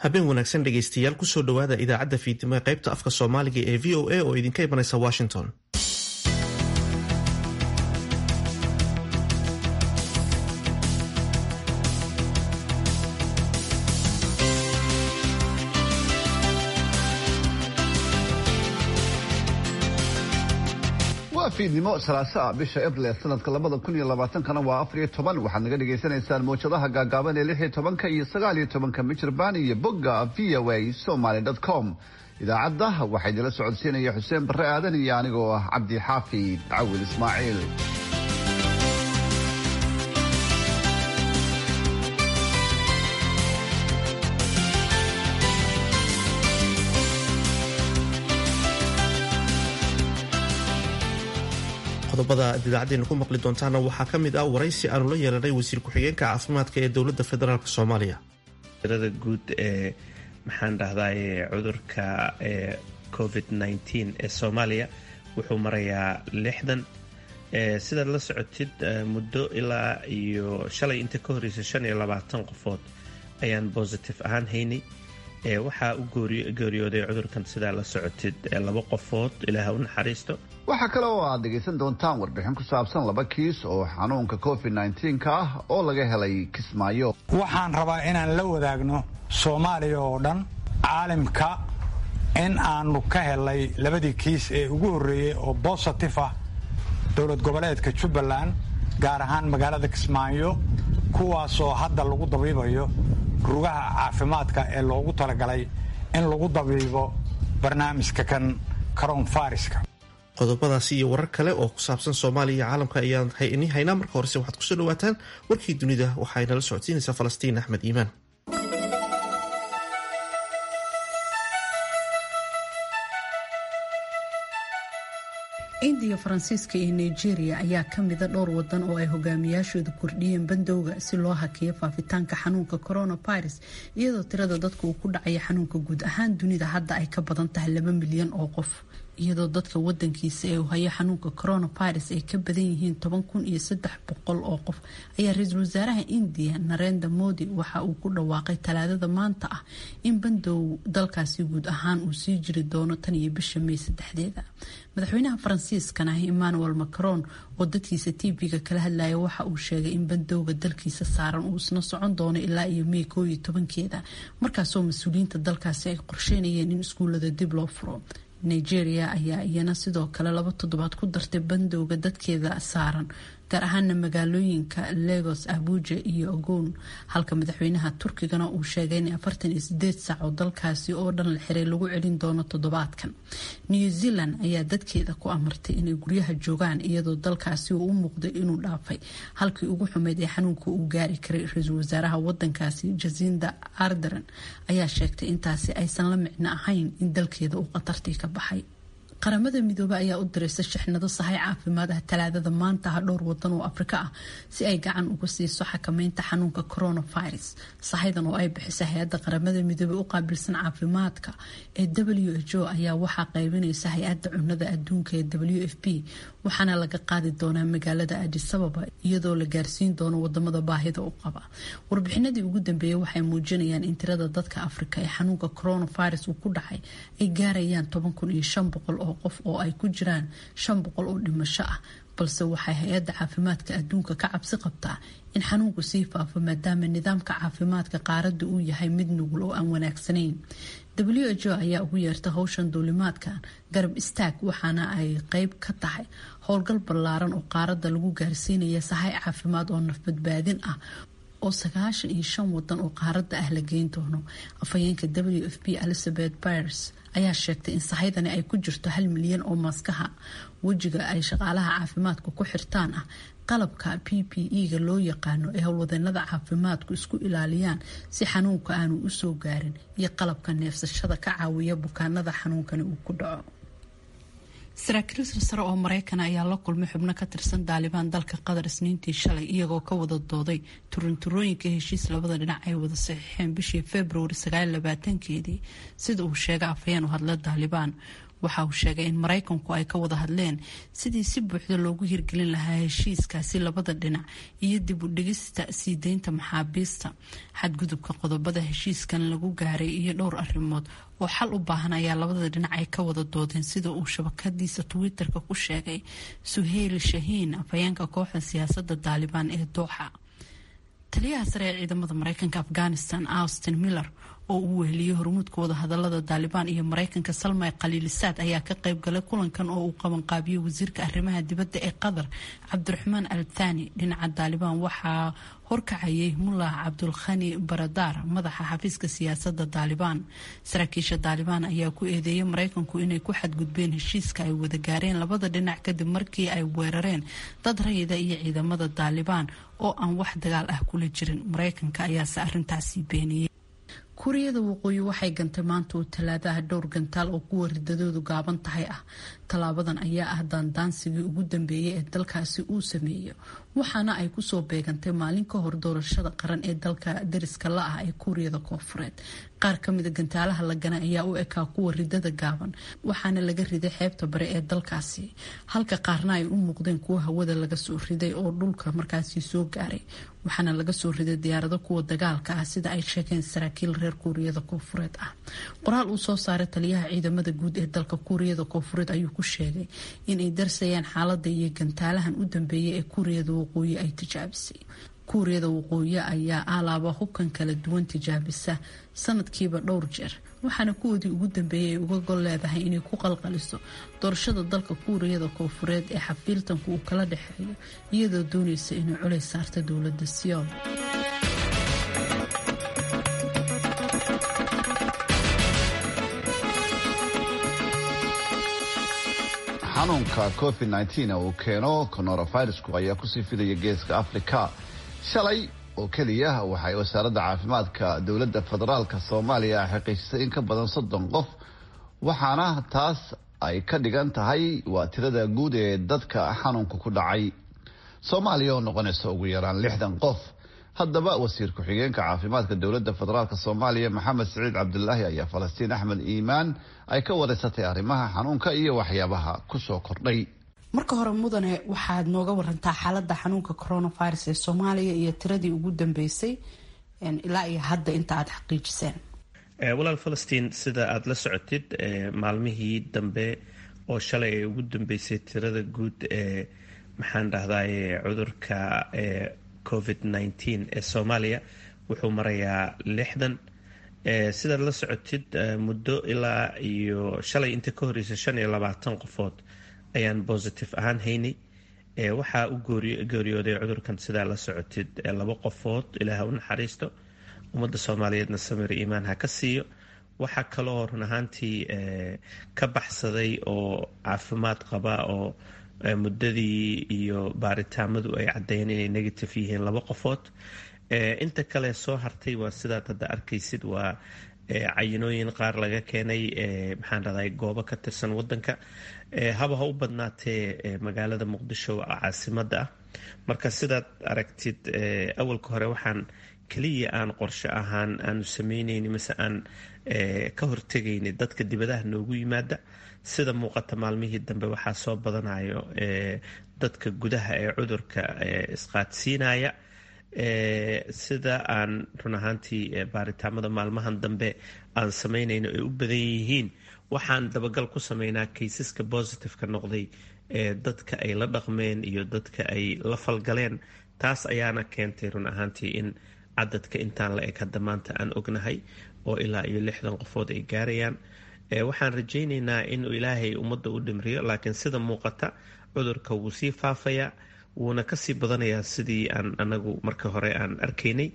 habeen wanaagsan dhegaystayaal kusoo dhowaada idaacadda fiidnimo ee qaybta afka soomaaliga ee v o a oo idinka imanaysa washington waa fiidnimo salaasaa bisha abril ee sanadka labada kun iyo labaatankana waa afar iyo toban waxaad naga dhagaysanaysaan mawjadaha gaagaaban ee lix iyo tobanka iyo sagaal iyo tobanka michirbaan iyo bogga v o a somaly com idaacadda waxaa idila socodsiinaya xuseen barre aadan iyo anigoo ah cabdi xaafid cawil ismaaciil qodobada ad idaacadeena ku maqli doontaana waxaa ka mid ah waraysi aanu la yeelanay wasiir ku-xigeenka caafimaadka ee dowladda federaalk soomaaliya tirada guud ee maxaan dhahdaye cudurka ee covid nteen ee soomaaliya wuxuu marayaa lixdan sidaad la socotid muddo ilaa iyo shalay inta ka horeysa shan iyo labaatan qofood ayaan bositive ahaan haynay waxaa u geeriyooday cudurkan sidaa la socotid laba qofood ilaah u naxariisto waxaa kale oo aad dhegaysan doontaan warbixin ku saabsan laba kiis oo xanuunka covid nnteenka ah oo laga helay kismaayo waxaan rabaa inaan la wadaagno soomaaliya oo dhan caalimka in aanu ka helay labadii kiis ee ugu horreeyey oo bositif ah dowlad goboleedka jubbaland gaar ahaan magaalada kismaayo kuwaasoo hadda lagu dabiibayo rugaha caafimaadka ee loogu talagalay in lagu dabiibo barnaamijka kan karoon fariska qodobadaasi iyo warar kale oo ku saabsan soomaaliya iyo caalamka ayaan ini haynaa marka horese waxaad kusoo dhawaataan warkii dunida waxay nala socodsiinaysaa falastiin axmed iimaan indiya faransiiska iyo nigeria ayaa ka mida dhowr wadan oo ay hogaamiyaashooda kordhiyeen bandowga si loo hakiyo faafitaanka xanuunka coronavirus iyadoo tirada dadka uu ku dhacaya xanuunka guud ahaan dunida hadda ay ka badan tahay laba milyan oo qof iyadoo dadka wadankiisa ee uu hayo xanuunka coronavirus ay ka badan yihiin toban kun iyo saddex boqol oo qof ayaa ra-iisul wasaaraha indiya narenda modi waxa uu ku dhawaaqay talaadada maanta ah in bandow dalkaasi guud ahaan uu sii jiri doono tan iyo bisha may saddexdeeda madaxweynaha faransiiskana emmanuel macron oo dadkiisa tv-ga kala hadlaya waxa uu sheegay in bandowga dalkiisa saaran uu isna socon doono ilaa iyo may koo iyo tobankeeda markaasoo mas-uuliyiinta dalkaasi ay qorsheynayeen in iskuullada dib loo furo nigeria ayaa iyana sidoo kale laba toddobaad ku dartay bandowga dadkeeda saaran gaar ahaana magaalooyinka lagos abuja iyo ogoon halka madaxweynaha turkigana uu sheegay in afartan iyo sideed saac oo dalkaasi oo dhan la xiray lagu celin doono toddobaadkan new zealand ayaa dadkeeda ku amartay inay guryaha joogaan iyadoo dalkaasi uu u muuqday inuu dhaafay halkii ugu xumeyd ee xanuunka uu gaari karay ra-iisul wasaaraha wadankaasi jasinda ardern ayaa sheegtay intaasi aysan la micno ahayn in dalkeeda uu khatartii ka baxay qaramada midoobe ayaa u diraysa shixnado sahay caafimaad ah talaadada maanta ah dhowr wadan oo afrika ah si ay gacan uga siiso xakameynta xanuunka coronavirus sahaydan oo ay bixisa hay-adda qaramada midoobe u qaabilsan caafimaadka ee w h o ayaa waxaa qaybinaysa hay-adda cunada adduunka ee w f p waxaana laga qaadi doonaa magaalada adisababa iyadoo la gaarsiin doono wadamada baahida u qaba warbixinadii ugu dambeeyay waxay muujinayaan in tirada dadka afrika ee xanuunka coronavirus uu ku dhacay ay gaarayaan toban kun iyo shan boqol oo qof oo ay ku jiraan shan boqol oo dhimasho ah balse waxay hay-adda caafimaadka adduunka ka cabsi qabtaa in xanuunku sii faafo maadaama nidaamka caafimaadka qaaradda uu yahay mid nugul oo aan wanaagsanayn w h o ayaa ugu yeerta howshan duulimaadkan garab istaag waxaana ay qeyb ka tahay howlgal ballaaran oo qaaradda lagu gaarsiinaya sahay caafimaad oo nafbadbaadin ah oo sagaashan iyo shan wadan oo qaaradda ah la geyn doono afhayeenka w f p elizabeth bires ayaa sheegtay in sahaydani ay ku jirto hal milyan oo maaskaha wejiga ay shaqaalaha caafimaadka ku xirtaan ah qalabka p p e-ga loo yaqaano ee howlwadeenada caafimaadku isku ilaaliyaan si xanuunka aanu usoo gaarin iyo qalabka neefsashada ka caawiya bukaanada xanuunkani uu ku dhaco saraakiil silsare oo mareykan ayaa la kulmay xubno ka tirsan daalibaan dalka qatar isniintii shalay iyagoo ka wada dooday turunturooyinka heshiis labada dhinac ay wada saxiixeen bishii februari sagaalabaatankeedii sida uu sheegay afhayeen u hadla daalibaan waxa uu sheegay in maraykanku ay ka wada hadleen sidii si buuxda loogu hirgelin lahaa heshiiskaasi labada dhinac iyo dib u dhigista sii deynta maxaabiista xadgudubka qodobada heshiiskan lagu gaaray iyo dhowr arrimood oo xal u baahan ayaa labada dhinac ay ka wada doodeen sida uu shabakadiisa twitter-ka ku sheegay suheyl shahiin afhayeenka kooxda siyaasadda daalibaan ee dooxa taliyaha sare ee ciidamada mareykanka afghanistan austin miller oo uu weheliyey hormuudka wadahadalada daalibaan iyo mareykanka salmay khaliilisaad ayaa ka qayb galay kulankan oo uu qabanqaabiyey wasiirka arrimaha dibadda ee qatar cabdiraxmaan al thani dhinaca daalibaan waxaa horkacayay mullah cabdulkhani baradaar madaxa xafiiska siyaasadda daalibaan saraakiisha daalibaan ayaa ku eedeeyay mareykanku inay ku xadgudbeen heshiiska ay wada gaareen labada dhinac kadib markii ay weerareen dad rayida iyo ciidamada daalibaan oo aan wax dagaal ah kula jirin mareykanka ayaase arintaasi beeniyey kuuriyada waqooyi waxay gantay maanta oo talaadaha dhowr gantaal oo kuwa ridadoodu gaaban tahay ah tallaabadan ayaa ah daandaansigii ugu dambeeyay ee dalkaasi uu sameeyo waxaana ay kusoo beegantay maalin ka hor doorashada qaran ee dalka dariska la ah ee kuuriyada koofureed qaar kamida gantaalaha la ganay ayaa u ekaa kuwa ridada gaaban waxaana laga riday xeebta bare ee dalkaasi halka qaarna ay u muuqdeen kuwa hawada laga soo riday oo dhulka markaasi soo gaaray waxaana laga soo riday diyaarado kuwa dagaalka ah sida ay sheegeen saraakiil reer kuuriyada koofureed ah qoraal uu soo saaray taliyaha ciidamada guud ee dalka kuuriyada koofureed ayuu ku sheegay inay darsayaan xaalada iyo gantaalahan u dambeeyay ee kuuriyada waqooyi ay tijaabisay kuuriyada waqooyi ayaa alaaba hubkan kala duwan tijaabisa sanadkiiba dhowr jeer waxaana kuwoodii ugu dambeeyay ay uga gol leedahay inay ku qalqaliso doorashada dalka kuuriyada koofureed ee xafiiltanku uu kala dhexeeyo iyadoo doonaysa inay culays saarta dowlada siyool xanuunka covid nteen uu keeno coronavirusku ayaa kusii fidaya geeska africa shalay oo keliya waxay wasaaradda caafimaadka dowladda federaalka soomaaliya xaqiijisay in ka badan soddon qof waxaana taas ay ka dhigan tahay waa tirada guud ee dadka xanuunka ku dhacay soomaaliya oo noqonaysa ugu yaraan lixdan qof haddaba wasiir ku-xigeenka caafimaadka dowladda federaalk soomaaliya maxamed siciid cabdulaahi ayaa falastiin axmed iimaan ay ka wareysatay arrimaha xanuunka iyo waxyaabaha kusoo kordhay marka hore mudane waxaad nooga warantaa xaalada xanuunka coronavirus ee soomaaliya iyo tiradii ugu dambeysay ilaa iyo hadda inta aada xaqiijiseen walaal falastiin sida aada la socotid maalmihii dambe oo shalay ay ugu dambeysay tirada guud ee maxaan dhahdaye cudurka covid nteen ee soomaaliya wuxuu marayaa lixdan sidaad la socotid muddo ilaa iyo shalay inta ka horeysa shan iyo labaatan qofood ayaan positive ahaan haynay waxaa u geeriyooday cudurkan sidaa la socotid laba qofood ilaah u naxariisto ummadda soomaaliyeedna samir iimaan ha ka siiyo waxaa kaloo run ahaantii ka baxsaday oo caafimaad qaba oo muddadii iyo baaritaamadu ay caddeeyeen inay negative yihiin laba qofood inta kale soo hartay waa sidaad hadda arkaysid waa cayinooyin qaar laga keenay maxaan dhahday goobo ka tirsan wadanka haba ha u badnaatee magaalada muqdisho caasimada ah marka sidaad aragtid awalka hore waxaan keliya aan qorshe ahaan aanu sameyneyni mase aan ka hortegayni dadka dibadaha noogu yimaada sida muuqata maalmihii dambe waxaa soo badanayo dadka gudaha ee cudurka isqaadsiinaya sida aan run ahaantii baaritaamada maalmahan dambe aan sameynayno ay u badan yihiin waxaan dabagal ku sameynaa kaysaska positive-ka noqday ee dadka ay la dhaqmeen iyo dadka ay la falgaleen taas ayaana keentay run ahaantii in cadadka intaan la eg hadda maanta aan ognahay oo ilaa iyo lixdan qofood ay gaarayaan waxaan rajayneynaa inuu ilaahay ummadda u dhimriyo laakiin sida muuqata cudurka wuu sii faafayaa wuuna kasii badanayaa sidii aan anagu marka hore aan arkaynay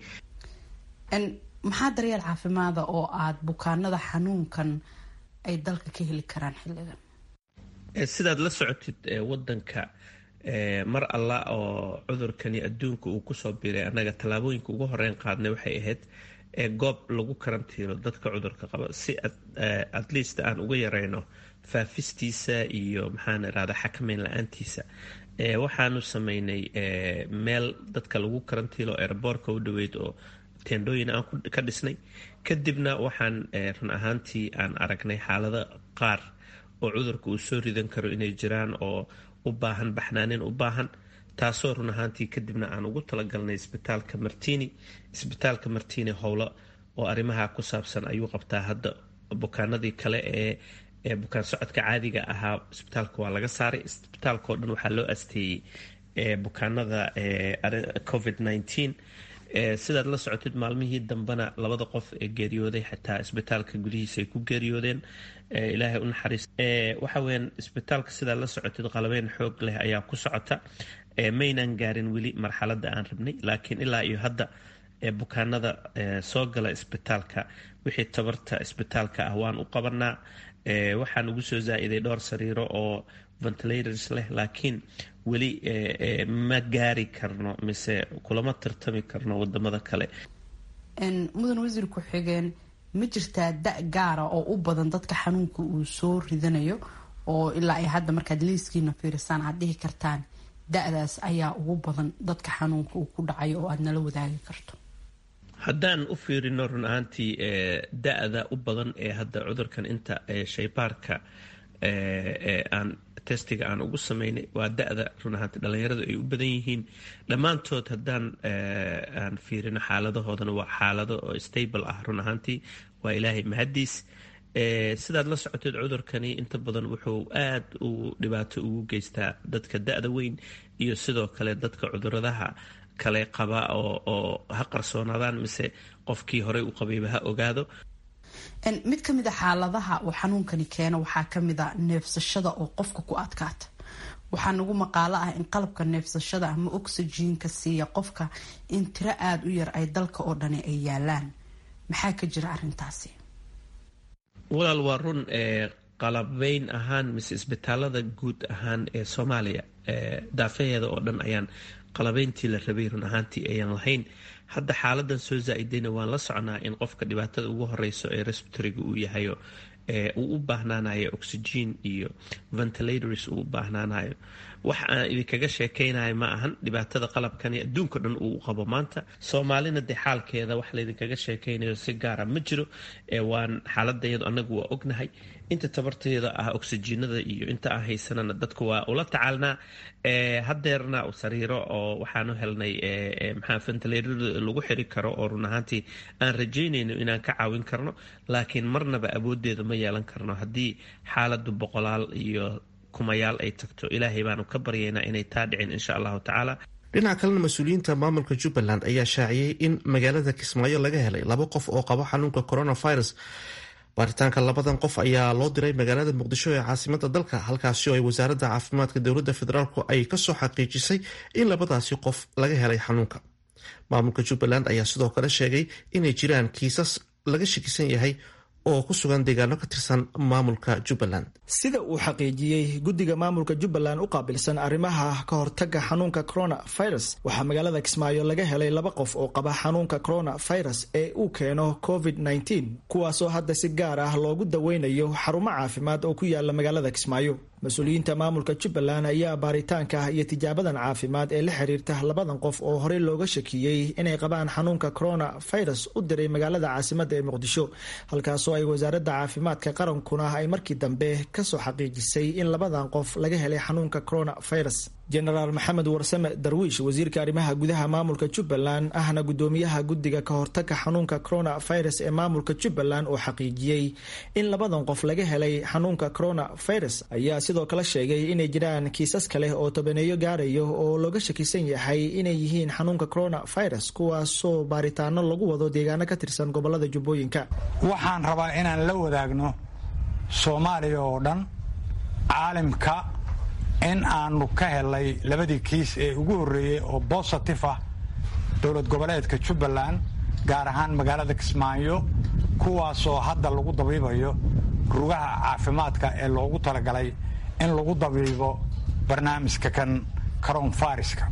maxaa daryeel caafimaada oo aada bukaanada xanuunkan ay dalka ka heli karaan xilligan sidaad la socotid wadanka mar alla oo cudurkani adduunka uu kusoo biiray annaga tallaabooyinka ugu horeyn qaadnay waxay ahayd goob lagu karantiilo dadka cudurka qaba si at least aan uga yareyno faafistiisa iyo maxaan irahda xakameyn la-aantiisa waxaanu sameynay meel dadka lagu karantiilo airboortka u dhaweyd oo teendhooyin aan ka dhisnay kadibna waxaan run ahaantii aan aragnay xaalado qaar oo cudurka uu soo ridan karo inay jiraan oo u baahan baxnaanin u baahan taasoo run ahaantii kadibna aan ugu talagalnay isbitaalka martini isbitaalka martini howlo oo arrimaha ku saabsan ayuu qabtaa hadda bukaanadii kale ee ee bukaan socodka caadiga ahaa isbitaalka waa laga saaray isbitaalka oo dhan waxaa loo asteeyey bukaanada covid nteen sidaad la socotid maalmihii dambena labada qof ee geeriyooday xataa isbitaalka gudihiisa ay ku geeriyoodeen ilaahay u naxariis waxa weyaan isbitaalka sidaad la socotid qalabeyn xoog leh ayaa ku socota maynan gaarin weli marxaladda aan rabnay laakiin ilaa iyo hadda bukaanada soo gala isbitaalka wixii tabarta isbitaalka ah waan u qabanaa waxaan ugu soo zaa-iday dhowr sariiro oo ventilators leh laakiin weli ma gaari karno mise kulama tartami karno wadamada kale mudan wasiir ku-xigeen ma jirtaa da gaara oo u badan dadka xanuunka uu soo ridanayo oo ilaa ay hadda markaad liiskiina fiirisaan aad dhihi kartaan da-daas ayaa ugu badan dadka xanuunka uu ku dhacayo oo aad nala wadaagi karto haddaan u fiirino run ahaantii da-da u badan ee hadda cudurkan inta shaybaarka aan testiga aan ugu sameynay waa da-da run ahaantii dhalinyaradu ay u badan yihiin dhammaantood haddaan aan fiirino xaaladahoodana waa xaalado oo stable ah run ahaantii waa ilaahay mahadiis sidaad la socoteed cudurkani inta badan wuxuu aad u dhibaato ugu geystaa dadka da-da weyn iyo sidoo kale dadka cuduradaha kale qaba oo ha qarsoonaadaan mise qofkii horey u qabayba ha ogaado mid ka mid a xaaladaha uu xanuunkani keeno waxaa kamid a neefsashada oo qofka ku adkaata waxaa nagu maqaalo ah in qalabka neefsashada ama oxyjiinka siiya qofka in tiro aada u yar ay dalka oo dhani ay yaalaan maxaa ka jira arintaasi walaal waa run qalabeyn ahaan mise isbitaalada guud ahaan ee soomaaliya daafaheeda oo dhan ayaan qalabeyntii la rabay run ahaantii ayaan lahayn hadda xaaladan soo zaa-idayna waan la socnaa in qofka dhibaatada ugu horeyso ee respiratoriga uu yahayo uu u baahnaanayo oxygen iyo ventilators uu u baahnaanayo wax aan idinkaga sheekeynayo ma ahan dhibaatada qalabkani adduunka dhan uu u qabo maanta soomaalina dee xaalkeeda wax laydinkaga sheekeynayo si gaara ma jiro waan xaaladayadu anagu waa ognahay inta tabarteeda ah oxygenada iyo inta aan haysanana dadku waa ula tacaalnaa hadeerna sariiro oo waxaanu helnay maxaa ventilatorada lagu xiri karo oo run ahaantii aan rajeynayno inaan ka caawin karno laakiin marnaba awoodeeda ma yeelan karno haddii xaaladu boqolaal iyo kumayaal ay tagto ilaahay baanu ka baryaynaa inay taa dhicin insha allahu tacaala dhinaca kalena mas-uuliyiinta maamulka jubbaland ayaa shaaciyey in magaalada kismaayo laga helay laba qof oo qabo xanuunka coronavirus baaritaanka labadan qof ayaa loo diray magaalada muqdisho ee caasimada dalka halkaasi oo ay wasaaradda caafimaadka dowladda federaalk ay kasoo xaqiijisay in labadaasi qof laga helay xanuunka maamulka jubbaland ayaa sidoo kale sheegay inay jiraan kiisas laga shakisan yahay oo ku sugan deegaano ka tirsan maamulka jubbaland sida uu xaqiijiyey guddiga maamulka jubbaland u qaabilsan arrimaha ka hortaga xanuunka coronavirus waxaa magaalada kismaayo laga helay laba qof oo qaba xanuunka coronavirus ee uu keeno covid kuwaasoo hadda si gaar ah loogu daweynayo xarumo caafimaad oo ku yaala magaalada kismaayo mas-uuliyiinta maamulka jubbaland ayaa baaritaanka iyo tijaabadan caafimaad ee la xiriirta labadan qof oo horey looga shakiyey inay qabaan xanuunka coronavirus u diray magaalada caasimada ee muqdisho halkaasoo ay wasaaradda caafimaadka qarankuna ay markii dambe kasoo xaqiijisay in labadan qof laga helay xanuunka coronavirus jenaraal maxamed warsame darwiish wasiirka arrimaha gudaha maamulka jubbaland ahna gudoomiyaha guddiga ka hortaga xanuunka coronavirus ee maamulka jubbaland oo xaqiijiyey in labadan qof laga helay xanuunka coronavirus ayaa sidoo kale sheegay inay jiraan kiisas kale oo tobaneeyo gaarayo oo looga shakisan yahay inay yihiin xanuunka coronavirus kuwaasoo baaritaano lagu wado deegaano ka tirsan gobolada jubbooyinka waxaan rabaa inaan la wadaagno soomaaliya oo dhan caalimka in aanu ka helay labadii kiis ee ugu horreeyey oo bositif ah dowlad goboleedka jubbaland gaar ahaan magaalada kismaayo kuwaasoo hadda lagu dabiibayo rugaha caafimaadka ee loogu talagalay in lagu dabiibo barnaamijka kan karoonfariska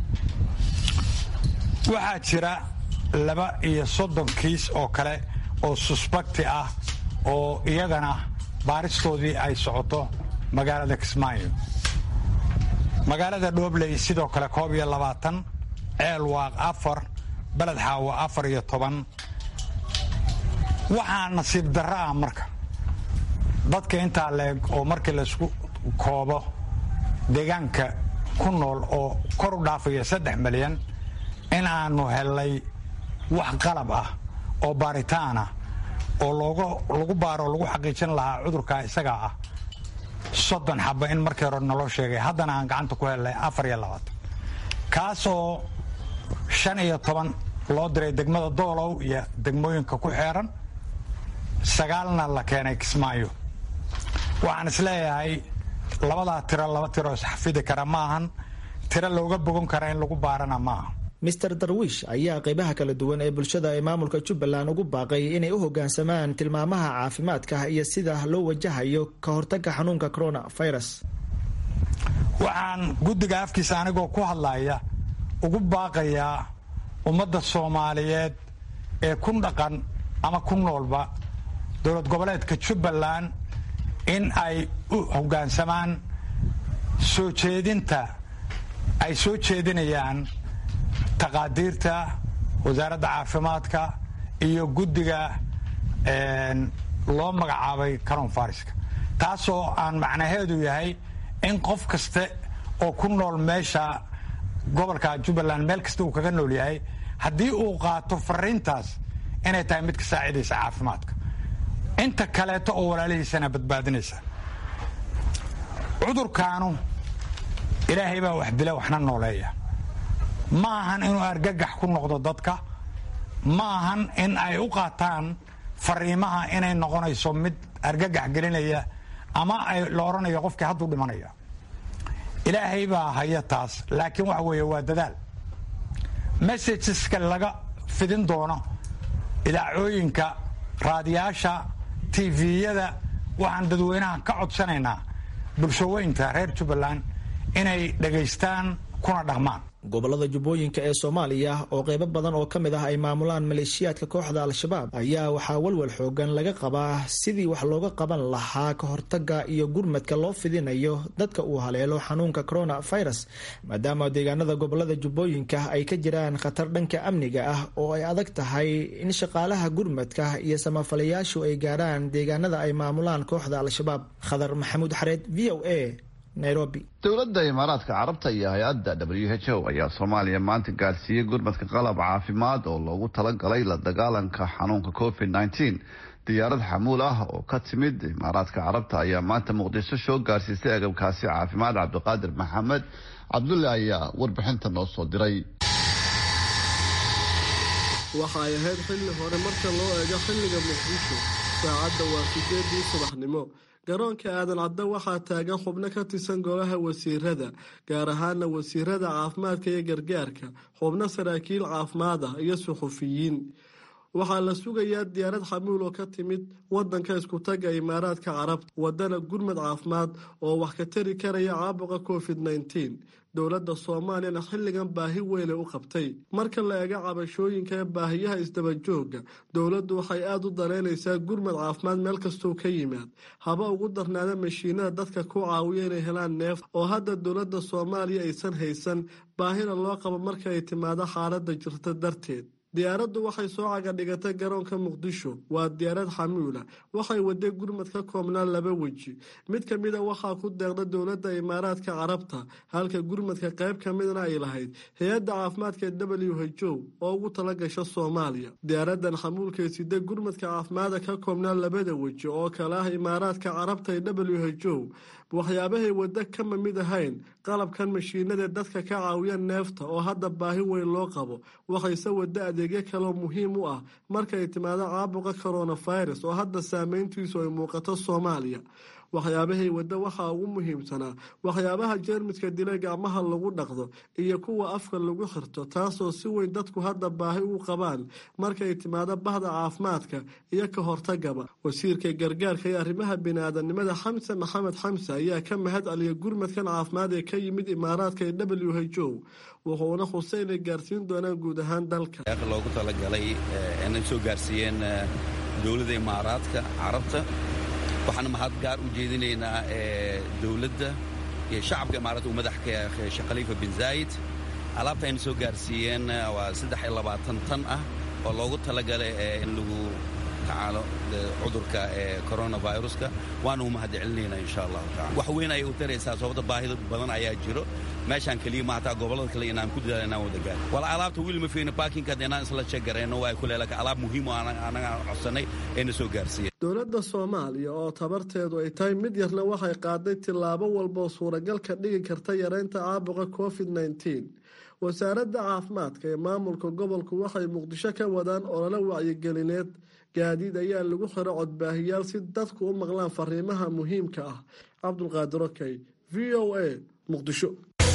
waxaa jira laba iyo soddon kiis oo kale oo susbakti ah oo iyagana baaristoodii ay socoto magaalada kismaayo magaalada dhoobley sidoo kale koob iyo labaatan ceel waaq afar beled xaawo afar iyo toban waxaa nasiib darro ah marka dadka intaa leeg oo markii laysku koobo deegaanka ku nool oo kor u dhaafaya saddex milyan in aanu helnay wax qalab ah oo baaritaan ah oo lagu baaro lagu xaqiijin lahaa cudurka isagaa ah soddon xaba in markii hore naloo sheegay haddana aan gacanta ku helnay afar iyo labaatan kaasoo shan iyo toban loo diray degmada doolow iyo degmooyinka ku xeeran sagaalna la keenay kismaayo waxaan isleeyahay labadaa tiro laba tiro isxafidi kara ma ahan tiro looga bogan kara in lagu baarana maaha mister darwiish ayaa qaybaha kala duwan ee bulshada ee maamulka jubbaland ugu baaqay inay u hoggaansamaan tilmaamaha caafimaadka iyo sida loo wajahayo ka hortagga xanuunka corona virus waxaan guddiga afkiisa anigoo ku hadlaya ugu baaqayaa ummadda soomaaliyeed ee ku dhaqan ama ku noolba dowlad goboleedka jubbaland in ay u hoggaansamaan soo jeedinta ay soo jeedinayaan taqaadiirta wasaaradda caafimaadka iyo guddiga loo magacaabay caron fariska taasoo aan macnaheedu yahay in qof kaste oo ku nool meesha gobolka jubbaland meel kasta uu kaga nool yahay haddii uu qaato fariintaas inay tahay mid ka saacidaysa caafimaadka inta kaleeto oo walaalihiisana badbaadinaysa cudurkaanu ilaahay baa wax dila waxna nooleeya ma ahan inuu argagax ku noqdo dadka ma ahan in ay u qaataan fariimaha inay noqonayso mid argagax gelinaya ama ay la odhanayo qofkii hadduu dhimanaya ilaahay baa haya taas laakiin waxa weeye waa dadaal messageska laga fidin doono idaacooyinka raadiyaasha tviyada waxaan dadweynaha ka codsanaynaa bulshaweynta reer jubbaland inay dhegaystaan kuna dhaqmaan gobolada jubbooyinka ee soomaaliya oo qeybo badan oo ka mid ah ay maamulaan maleeshiyaadka kooxda al-shabaab ayaa waxaa walwal xoogan laga qabaa sidii wax looga qaban lahaa ka hortaga iyo gurmadka loo fidinayo dadka uu haleelo xanuunka corona virus maadaama deegaanada gobolada jubbooyinka ay ka jiraan khatar dhanka amniga ah oo ay adag tahay in shaqaalaha gurmadka iyo samafalayaashu ay gaarhaan deegaanada ay maamulaan kooxda al-shabaab khadar maxamuud xareed v o a dowladda imaaraadka carabta iyo hay-adda w h o ayaa soomaaliya maanta gaarsiiyey gurmadka qalab caafimaad oo loogu talagalay la dagaalanka xanuunka covid nteen diyaarad xamuul ah oo ka timid imaaraadka carabta ayaa maanta muqdisho soo gaarsiisay agabkaasi caafimaad cabdiqaadir maxamed cabdulle ayaa warbixinta noo soo diray waxa ay ahayd xilli hore marka loo eego xilliga muqdisho saacadda waa sideedii subaxnimo garoonka aadan cadde waxaa taagan xubno ka tirsan golaha wasiirada gaar ahaana wasiirada caafimaadka iyo gargaarka xubno saraakiil caafimaad ah iyo suxufiyiin waxaa la sugayaa diyaarad xamuul oo ka timid wadanka iskutaga imaaraadka carabta wadana gurmad caafimaad oo wax ka tari karaya caabuqa covid nteen dowladda soomaaliyana xilligan baahi weynay u qabtay marka la eego cabashooyinka ee baahiyaha isdabajooga dowladdu waxay aada u danaynaysaa gurmad caafimaad meel kastou ka yimaad haba ugu darnaada mashiinada dadka ku caawiya inay helaan neef oo hadda dowladda soomaaliya aysan haysan baahina loo qabo marka ay timaado xaaladda jirta darteed diyaaraddu waxay soo cagadhigatay garoonka muqdisho waa diyaarad xamuula waxay waday gurmad ka koobnaan laba weji mid ka mida waxaa ku deeqda dowladda imaaraadka carabta halka gurmadka qayb ka midna ay lahayd hay-adda caafimaadka ee w h o oo ugu tala gasha soomaaliya diyaaradan xamuulkay sida gurmadka caafimaada ka koobnaan labada weji oo kale ah imaaraadka carabta ee w h o waxyaabahay waddo kama mid ahayn qalabkan mashiinada dadka ka caawiya neefta oo hadda baahi weyn loo qabo waxayse waddo adeegyo kaleo muhiim u ah markay timaado caabuqa coronavirus oo hadda saameyntiisu ay muuqato soomaaliya waxyaabahay waddo waxaa ugu muhiimsanaa waxyaabaha jeermiska dila gacmaha lagu dhaqdo iyo kuwa afka lagu xirto taasoo si weyn dadku hadda baahi u qabaan markay timaado bahda caafimaadka iyo ka hortagaba wasiirka gargaarka iyo arrimaha bini-aadanimada xamse maxamed xamse ayaa ka mahad celiya gurmadkan caafimaad ee ka yimid imaaraadka ee w h o wuxuuna xusay inay gaarsiin doonaan guud ahaan dalka loogu talagalay inay soo gaarsiiyeen dowladda imaaraadka carabta waxaana mahad gaar u jeedinaynaa dowladda iyo shacabka imaaraadka uu madaxka sheekh khaliifa bin zaayid alaabta ayna soo gaarsiiyeen waa saddex iyo labaatan tan ah oo loogu talagalay in lagu tacaalo cudurka coronaviruska waana u mahad celinaynaa insha allahu tacala wax weyn ayay u taraysaa sababta baahida badan ayaa jiro meeshaan keliya ma hataa gobollada kale inaan ku dadaal inaan wada gaar wala alaabta wiil ma fiina baakinkaad inaan isla jegarayno waa kule laakiin alaab muhiim oo anaga codsanay ayna soo gaarsiiyeen dowladda soomaaliya oo tabarteedu ay tahay mid yarna waxay qaaday tillaabo walba oo suuragal ka dhigi karta yareynta caabuqa covid nneteen wasaaradda caafimaadka ee maamulka gobolku waxay muqdisho ka wadaan olole wacyigelineed gaadiid ayaa lagu xiro codbaahiyaal si dadku u maqlaan fariimaha muhiimka ah cabdulqaadir okey v o a muqdisho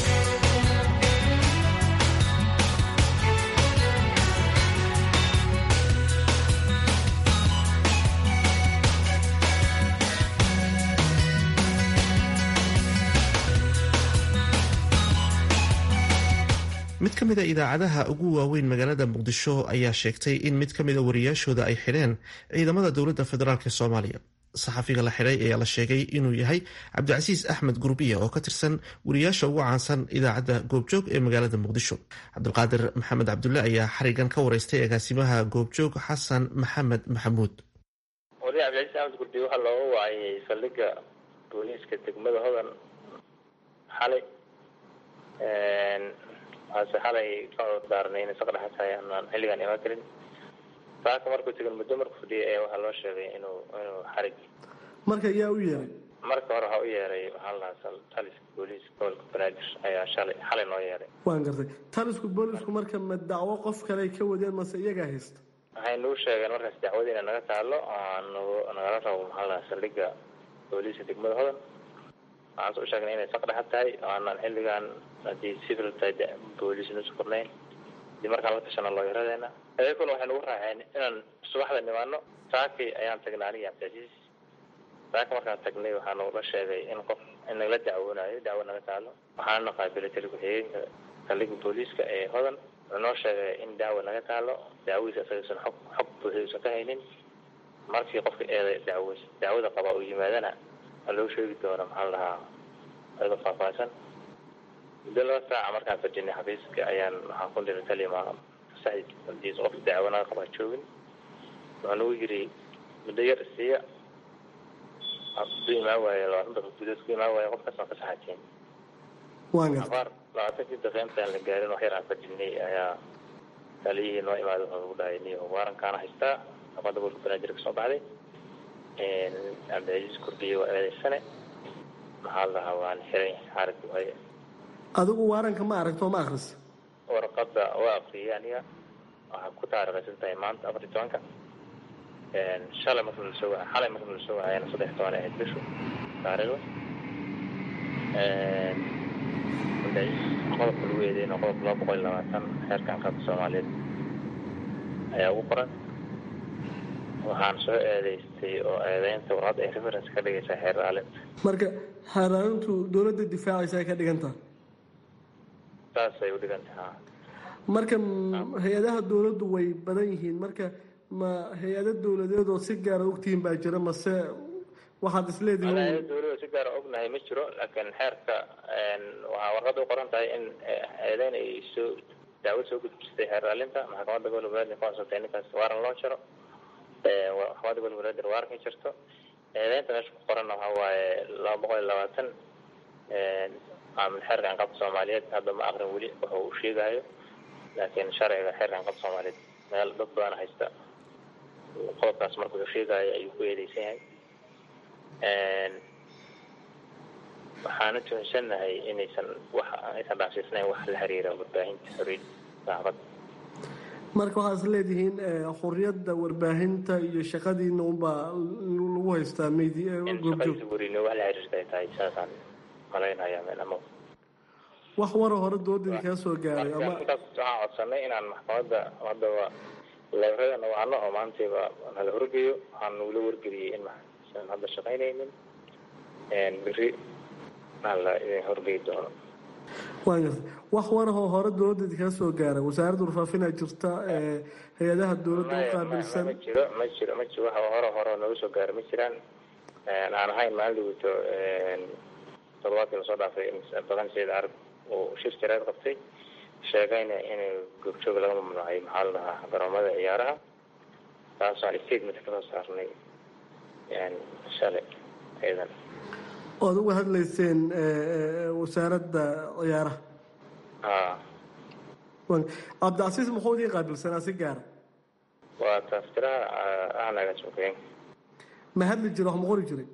mid ka mid a idaacadaha ugu waaweyn magaalada muqdisho ayaa sheegtay in mid ka mid a wariyaashooda ay xidheen ciidamada dowladda federaalk soomaaliya saxafiga la xidhay ayaa la sheegay inuu yahay cabdicasiis axmed gurbiya oo ka tirsan wariyaasha ugu caansan idaacadda goobjoog ee magaalada muqdisho cabdulqaadir maxamed cabdulle ayaa xarigan ka wareystay agaasimaha goobjoog xasan maxamed maxamuud wariya cabdicasiis axmed gurbiya waxaa looga waayay saldhigga booliiska degmada hodan xalay ase xalay ka cudurdaarnay inay saqdhexa tahay aanaan xilligaan imaan karin saaka markuu tegan muddo markuu fadhiyay ayaa waxaa loo sheegay inuu inuu xarig marka yaa u yeeray marka hore waxaa u yeeray waxaa la dhahaa taliska booliiska gobolka banaadir ayaa shalay xalay noo yeeray waan gartay talisku boolisku marka ma dacwo qof kale ay ka wadeen mase iyagaa haysta waxay nagu sheegeen markaas dacwada inay naga taalo nagu nagala rabo maxaa la dhahaa saldhigga booliiska degmada hodan waxaan soo sheegnay inay saqdhexa tahay oo aanaan xilligaan haddii civil tahay booliis nusu kornayn hadii markaan la tashano looyaradeena ayakuna waxay nagu raaceen inaan subaxda nimaano saaki ayaan tagnay aniga cabdicasiis saaka markaan tagnay waxaa nagula sheegay in qof in nagala dacwoonayo dacwo naga taalo waxaana qaabilay tali ku-xigeenka saldhigga booliiska ee hodan wuxuu noo sheegay in dacwo naga taalo dacwadiisa isagaysan xog xog buuxiyuusan ka haynin markii qofka eeda dacwo dacwada qaba uu yimaadana waa loo sheegi doona maxaa la dhahaa ayadoo faahfaahsan muddo laba saaca markaan fadhinay xafiiska ayaan waxaan ku dhiray kalima saxdiis qof dacwo naga qaba joogin wuxuu nagu yiri muddo yar isiiya ku imaan waaye labaatan daqiiq gudood ku imaan waaye qofkaas waan ka saxateen abaar labaatankii daqiiq intaan la gaarin wax yar aan fadhinay ayaa taliyihii noo imaaday wuxuu nagu dhahay niyo waarankaana haystaa aqoonta gobolka banaadir ka soo baxday cabdicasiis kurdiye waa eedeysane maxaa la dhahaa waan xiray xarig waaye adigu waaranka ma aragto ma akris warqada waa akriyay aniga waxaa ku taarikhaysan tahay maanta afar iyo tobanka shalay marka lasoo wa xalay marka lasoo wacayana saddex toban ahayd bishu taariikhda qodobka lagu eedeyna qodobka laba boqol iyo labaatan xeerkan qaabka soomaaliyeed ayaa ugu qoran waxaan soo eedeystay oo eedeynta warqadda ay reference ka dhigaysaa xeer raalinta marka xeeraalintu dowladda difaacaysa ay ka dhigantaha saasay u dhigantaha marka hay-adaha dowladdu way badan yihiin marka ma hay-ado dowladeed oo si gaara ogtihiin baa jira mase waxaad isleedihiin hay-ada dowlada si gaara ognahay ma jiro laakiin xeerka waxaa warqadda u qoran tahay in eedeyn ay soo dacwad soo gudbistay xeer raalinta maxkamadda gobolka banaadir ka codsatay ninkaas waaran loo jaro maxkamadda gobolka banaadir waaran ka jirto eedeynta meesha ku qoranna waxaa waaye laba boqol iyo labaatan xeerkan qabka soomaaliyeed hadda ma aqrin weli waxa uu sheegayo laakiin sharciga xeerkan qabka soomaaliyeed meel dad badan haysta qodobkaas marka uu sheegayo ayuu ku eedeysan yahay waxaana tuhunsannahay inaysan wax aysan dhaafsiisnayn wax la xiriira warbaahinta xoriyadda saxaafadda marka waxaad is leedihiin xuriyadda warbaahinta iyo shaqadiina unbaa lagu haystaa meydi shaqadiisa weriine wax la xiriirta ay tahay saasaan malaynaya ama wax wara hore dooladii kaa soo gaaray ama markaas waxaan codsanay inaan maxkamadda haddaba leerada wacno oo maantayba nala horgeeyo waxaan nagula wargeliyey in maxsan hadda shaqaynaynin beri la idin horgeyi doono waan garta wax warahoo hore dowladda kaa soo gaaray wasaaradda warfaafinaa jirta hay-adaha dowladda u qaabilsan ma jiro ma jiro ma jiro wax hore hore nooga soo gaaray ma jiraan aan ahayn maalin dhaweyto toddobaadkii lasoo dhaafay badan sayid arag uu shir jareed qabtay sheegayna in goobjoog laga mamnuucay maxaa la dhahaa garoomada ciyaaraha taasoo statement kasoo saarnay shalay ciidan oad uga hadlayseen wasaaradda ciyaaraha ha cabdicasiis muxuu idiin qaabilsanaa si gaara waa taaftiraha ahnaga sukeen ma hadli jiro wax ma qori jiray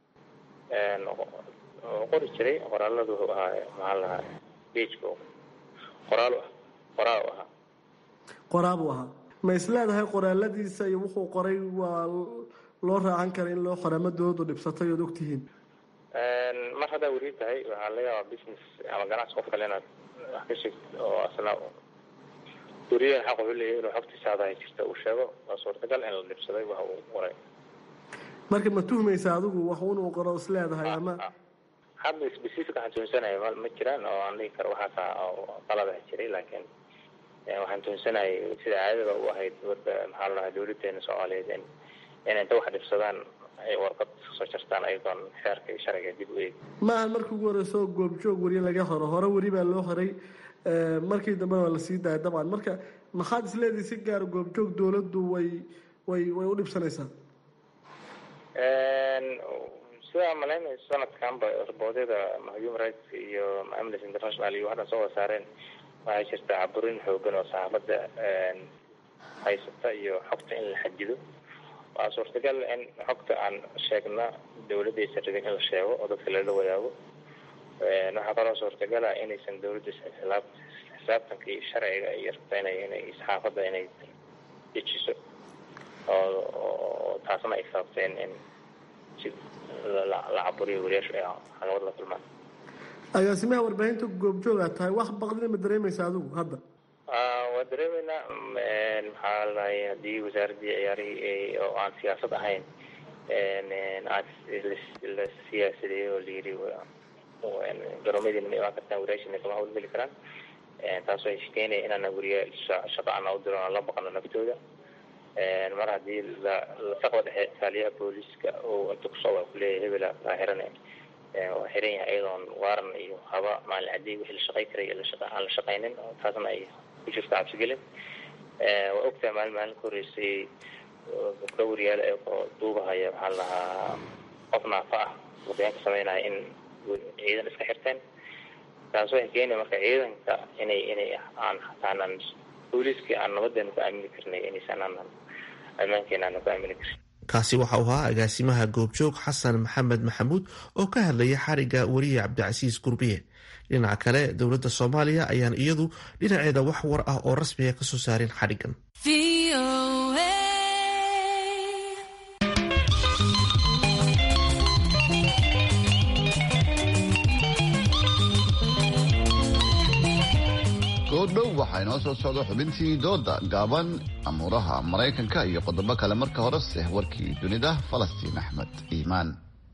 qori jiray qoraaladu wuxuu ahaa maxaa lahaa bejka qoraal qoraal u ahaa qoraa buu ahaa ma is leedahay qoraaladiisa iyo wuxuu qoray waa loo raacan kara in loo qorama doodu dhibsatay ood ogtihiin mar haddaa weri tahay waxaa laga yaabaa business ama ganacsi qof kale inaad wax ka sheegtid oo asna weriyaha xaq wuxuu leeyahay inuu xogtiisa hadahay jirta uu sheego waa suurtagal in la dhibsaday wax uu qoray marka ma tuhmaysa adigu wax inuu qoro is leedahay ama hadda specific waxaan tuhunsanaya ma ma jiraan oo aan dhigi karo waxaasa qaladaha jiray laakiin waxaan tuhunsanayay sida caadada u ahayd wadda maxaa la dhahaa dawladeena soomaaliyeed in inay inta wax dhibsadaan ay warqad soo jartaan ayadoon xeerka iyo sharciga dib u eegi maaha markii ugu horeyso goobjoog weri laga horo hore weri baa loo horay markii dambena waa lasii daaya dabcan marka maxaad isleedihi si gaara goobjoog dowladdu way way way u dhibsanaysaa sidaa malaynay sanadkanba raboodyada human rights iyo amnesty international iyo waxdhan soo wasaareen waxaa jirta caburin xoogan oo saxaafadda haysata iyo xogta in la xadido waa suurtagal in xogta aan sheegna dawladaysan rabin in la sheego oo dadka lala wadaago waxaa kaloo suurtagala inaysan dawladaysa xisaab xisaabtanka iyo sharciga iyo rabta inay inay saxaafadda inay dejiso oo taasna ay sababteen in si la caburiyo wariyaashu ay caqabad la kulmaan agaasimaha warbaahinta goobjoogaa tahay wax baqdina ma dareemaysa adigu hadda waa dareemeynaa maxaa ladahay haddii wasaaraddii ciyaarihii oo aan siyaasad ahayn aan la siyaasadeeyo oo layiri garoomadiina ma imaan kartaan wariyaashina kama hawlgeli karaan taas waxay keenaya inaana weriya shaqo ana u diro aan la baqano naftooda mar haddii lasaqba dhexe taaliyaha booliiska oo inta kusoo waa kuleeyahay hebela laa xiran waa xiran yahay iyadoon waaran iyo haba maalin cadey wixii la shaqay karay aan la shaqaynin taasna ay ku jirto cabsigelin waa ogtahay maalin maalin ka horeysay gabdho wariyaal oo duubahaya maxaa lahaa qof naafa ah wadayan ka sameynaya in ciidan iska xirteen taas waxay keenaya marka ciidanka inay inay aan hataanan booliiskii aan nabadeena ku aamini karnay inaysan aanan ammaankeena aanan ku aamini karin kaasi waxa uu ahaa agaasimaha goobjoog xasan maxamed maxamuud oo ka hadlaya xariga weriye cabdicasiis gurbiye dhinaca kale dowladda soomaaliya ayaan iyadu dhinaceeda wax war ah oo rasmiga kasoo saarin xadhigan goodhow waxaa inoo soo socda xubintii dooda gaaban amuuraha maraykanka iyo qodobo kale marka horese warkii dunida falastiin axmed iimaan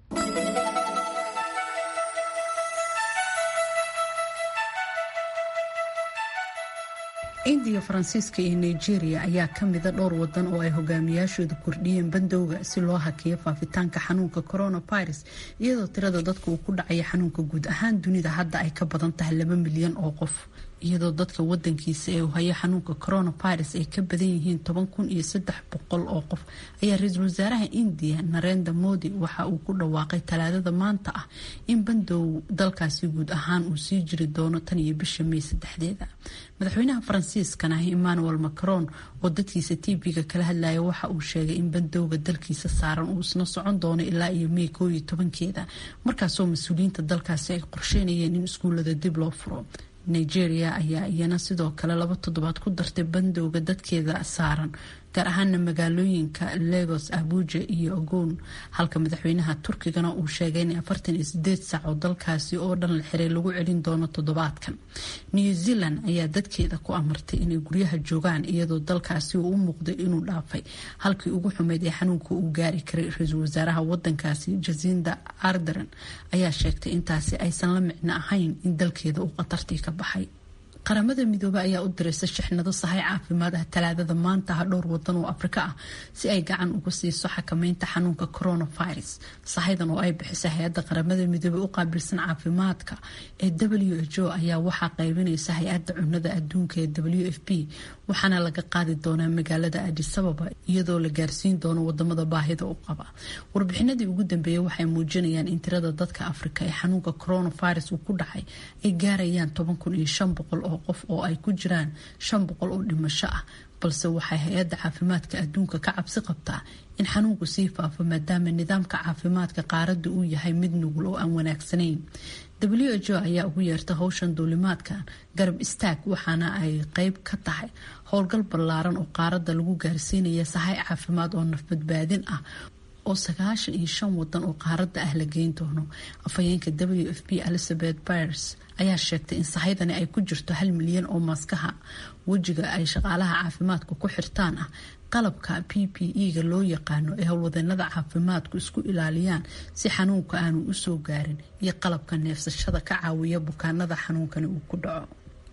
indiya faransiiska iyo nigeria ayaa ka mida dhowr wadan oo ay hogaamiyaashooda kordhiyeen bandowga si loo hakiyo faafitaanka xanuunka coronavirus iyadoo tirada dadka uu ku dhacaya xanuunka guud ahaan dunida hadda ay ka badan tahay laba milyan oo qof iyadoo dadka wadankiisa ee uu hayo xanuunka coronavirus ay ka badan yihiin toban kun iyo saddex boqol oo qof ayaa ra-iisul wasaaraha indiya narenda modi waxa uu ku dhawaaqay talaadada maanta ah in bandow dalkaasi guud ahaan uu sii jiri doono tan iyo bisha may saddexdeeda madaxweynaha faransiiskana emmanuel macron oo dadkiisa tv-ga kala hadlaya waxa uu sheegay in bandowga dalkiisa saaran uu isna socon doono ilaa iyo may koob iyo tobankeeda markaasoo mas-uuliyiinta dalkaasi ay qorsheynayeen in iskuullada dib loo furo nigeria ayaa iyana sidoo kale laba toddobaad ku dartay bandowga dadkeeda saaran gaar ahaana magaalooyinka lagos abuja iyo ogoon halka madaxweynaha turkigana uu sheegay in afartan iyo sideed saac oo dalkaasi oo dhan la xiray lagu celin doono toddobaadkan new zealand ayaa dadkeeda ku amartay inay guryaha joogaan iyadoo dalkaasi uu u muuqday inuu dhaafay halkii ugu xumeyd ee xanuunka uu gaari karay ra-iisul wasaaraha wadankaasi jasinda ardern ayaa sheegtay intaasi aysan la micno ahayn in dalkeeda uu khatartii ka baxay qaramada midoobe ayaa u diraysa shixnado sahay caafimaad ah talaadada maanta ah dhowr wadan oo afrika ah si ay gacan uga siiso xakameynta xanuunka coronavirus sahaydan oo ay bixisa hay-adda qaramada midoobe u qaabilsan caafimaadka ee w h o ayaa waxaa qaybinaysa hay-adda cunada adduunka ee w f p waxaana laga qaadi doonaa magaalada adisababa iyadoo la gaarsiin doono wadamada baahida u qaba warbixinadii ugu dambeeyay waxay muujinayaan in tirada dadka afrika ee xanuunka coronavirus uu ku dhacay ay gaarayaan toban kun iyo shan boqol oo qof oo ay ku jiraan shan boqol oo dhimasho ah balse waxay hay-adda caafimaadka adduunka ka cabsi qabtaa in xanuunku sii faafo maadaama nidaamka caafimaadka qaaradda uu yahay mid nugul oo aan wanaagsanayn w h o ayaa ugu yeerta howshan duulimaadkan garab istaag waxaana ay qeyb ka tahay howlgal ballaaran oo qaaradda lagu gaarsiinaya sahay caafimaad oo nafbadbaadin ah oo sagaashan iyo shan wadan oo qaaradda ah la geyn doono afhayeenka w f p elizabeth byers ayaa sheegtay in sahaydani ay ku jirto hal milyan oo maaskaha wejiga ay shaqaalaha caafimaadka ku xirtaan ah qalabka p p e-ga loo yaqaano ee howlwadeenada caafimaadku isku ilaaliyaan si xanuunka aanu usoo gaarin iyo qalabka neefsashada ka caawiya bukaanada xanuunkani uu ku dhaco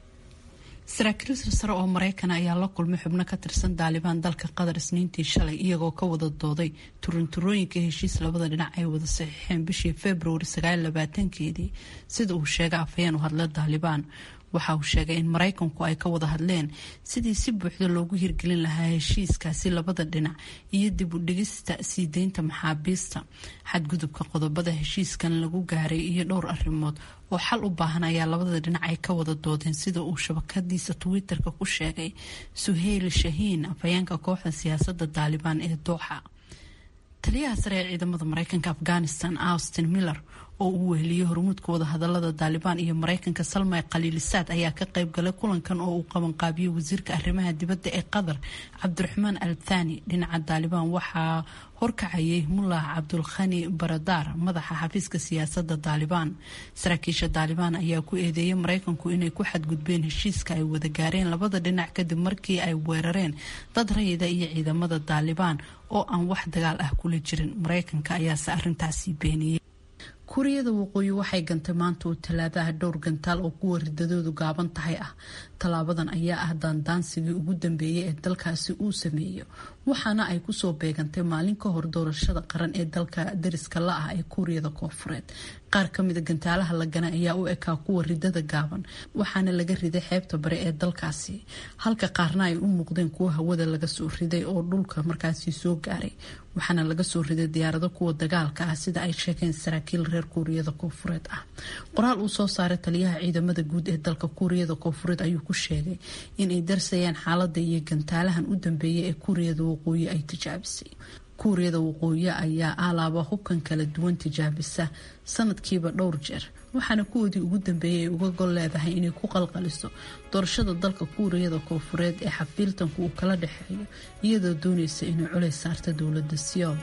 saraakiil sarsare oo maraykana ayaa la kulmay xubno ka tirsan daalibaan dalka qatar isniintii shalay iyagoo ka wada dooday turinturooyinka heshiis labada dhinac ay wada saxiixeen bishii februari sagaaylabaatankeedii sida uu sheegay afhayeen u hadla daalibaan waxa uu sheegay in maraykanku ay ka wada hadleen sidii si buuxda loogu hirgelin lahaa heshiiskaasi labada dhinac iyo dib u dhigista sii deynta maxaabiista xadgudubka qodobada heshiiskan lagu gaaray iyo dhowr arrimood oo xal u baahan ayaa labada dhinac ay ka wada doodeen sida uu shabakadiisa twitter-ka ku sheegay suheyl shahiin afhayeenka kooxda siyaasadda daalibaan ee dooxa taliyaha sare ee ciidamada mareykanka afghanistan austin miller oo uu weheliyey hormuudka wadahadalada daalibaan iyo mareykanka salmay khaliilisaad ayaa ka qayb galay kulankan oo uu qabanqaabiyey wasiirka arrimaha dibadda ee qatar cabdiraxmaan al thani dhinaca daalibaan waxaa horkacayay mullah cabdulkhani baradaar madaxa xafiiska siyaasadda daalibaan saraakiisha daalibaan ayaa ku eedeeyay mareykanku inay ku xadgudbeen heshiiska ay wada gaareen labada dhinac kadib markii ay weerareen dad rayida iyo ciidamada daalibaan oo aan wax dagaal ah kula jirin mareykanka ayaase arintaasi beeniyey kuuriyada waqooyi waxay gantay maanta oo talaadaha dhowr gantaal oo kuwa ridadoodu gaaban tahay ah tallaabadan ayaa ah daandaansigii ugu dambeeyay ee dalkaasi uu sameeyo waxaana ay kusoo beegantay maalin ka hor doorashada qaran ee dalka dariska la ah ee kuuriyada koofureed qaar kamida gantaalaha la ganay ayaa u ekaa kuwa ridada gaaban waxaana laga riday xeebta bare ee dalkaasi halka qaarna ay u muuqdeen kuwa hawada laga soo riday oo dhulka markaasi soo gaaray waxaana laga soo riday diyaarado kuwa dagaalka ah sida ay sheegeen saraakiil reer kuuriyada koofureed ah qoraal uu soo saaray taliyaha ciidamada guud ee dalka kuuriyada koofureed ayuu ku sheegay inay darsayaan xaalada iyo gantaalahan u dambeeyay ee kuuriyada waqooyi ay tijaabisay kuuriyada waqooyi ayaa alaaba hubkan kala duwan tijaabisa sanadkiiba dhowr jeer waxaana kuwoodii ugu dambeeyay ay uga gol leedahay inay ku qalqaliso doorashada dalka kuuriyada koofureed ee xafiiltanku uu kala dhexeeyo iyadoo doonaysa inay culays saarta dowlada siyool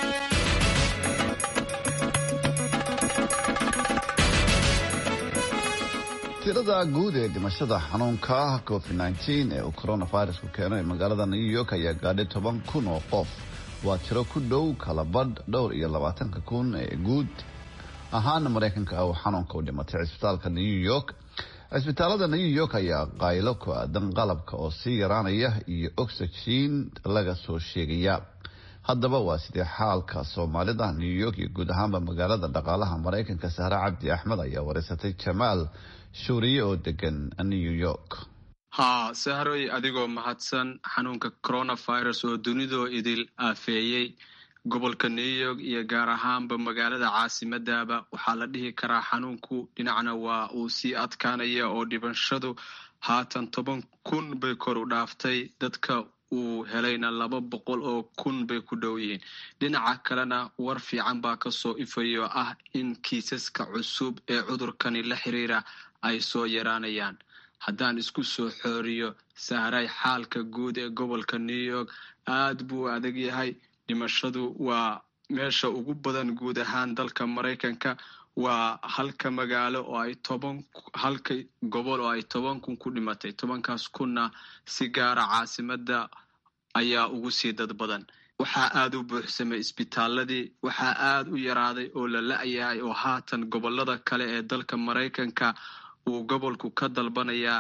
tirada guud ee dhimashada xanuunka covid nteen ee uu coronavirusku keeno ee magaalada new york ayaa gaadhay toban kun oo qof waa tiro ku dhow kala badh dhowr iyo labaatanka kun ee guud ahaana mareykanka uu xanuunka u dhimatay cisbitaalka new york cisbitaalada new york ayaa qaylo ku aadan qalabka oo sii yaraanaya iyo oxygen laga soo sheegaya haddaba waa sidee xaalka soomaalida new york iyo guud ahaanba magaalada dhaqaalaha mareykanka sahre cabdi axmed ayaa wareysatay jamaal shuuriye oo degan new york haa sahroy adigoo mahadsan xanuunka coronavirus oo dunidoo idil aafeeyey gobolka new york iyo gaar ahaanba magaalada caasimadaba waxaa la dhihi karaa xanuunku dhinacna waa uu sii adkaanaya oo dhibashadu haatan toban kun bay kor u dhaaftay dadka uu helayna laba boqol oo kun bay ku dhow yihiin dhinaca kalena war fiican baa kasoo ifayo ah in kiisaska cusub ee cudurkani la xiriira ay soo yaraanayaan haddaan isku soo xooriyo sahray xaalka guud ee gobolka new york aad buu adag yahay dhimashadu waa meesha ugu badan guud ahaan dalka maraykanka waa halka magaalo oo ay toban halka gobol oo ay toban kun ku dhimatay tobankaas kunna si gaara caasimada ayaa ugu sii dad badan waxaa aada u buuxsamay isbitaaladii waxaa aada u yaraaday oo la la-yahay oo haatan gobolada kale ee dalka maraykanka uu gobolku ka dalbanayaa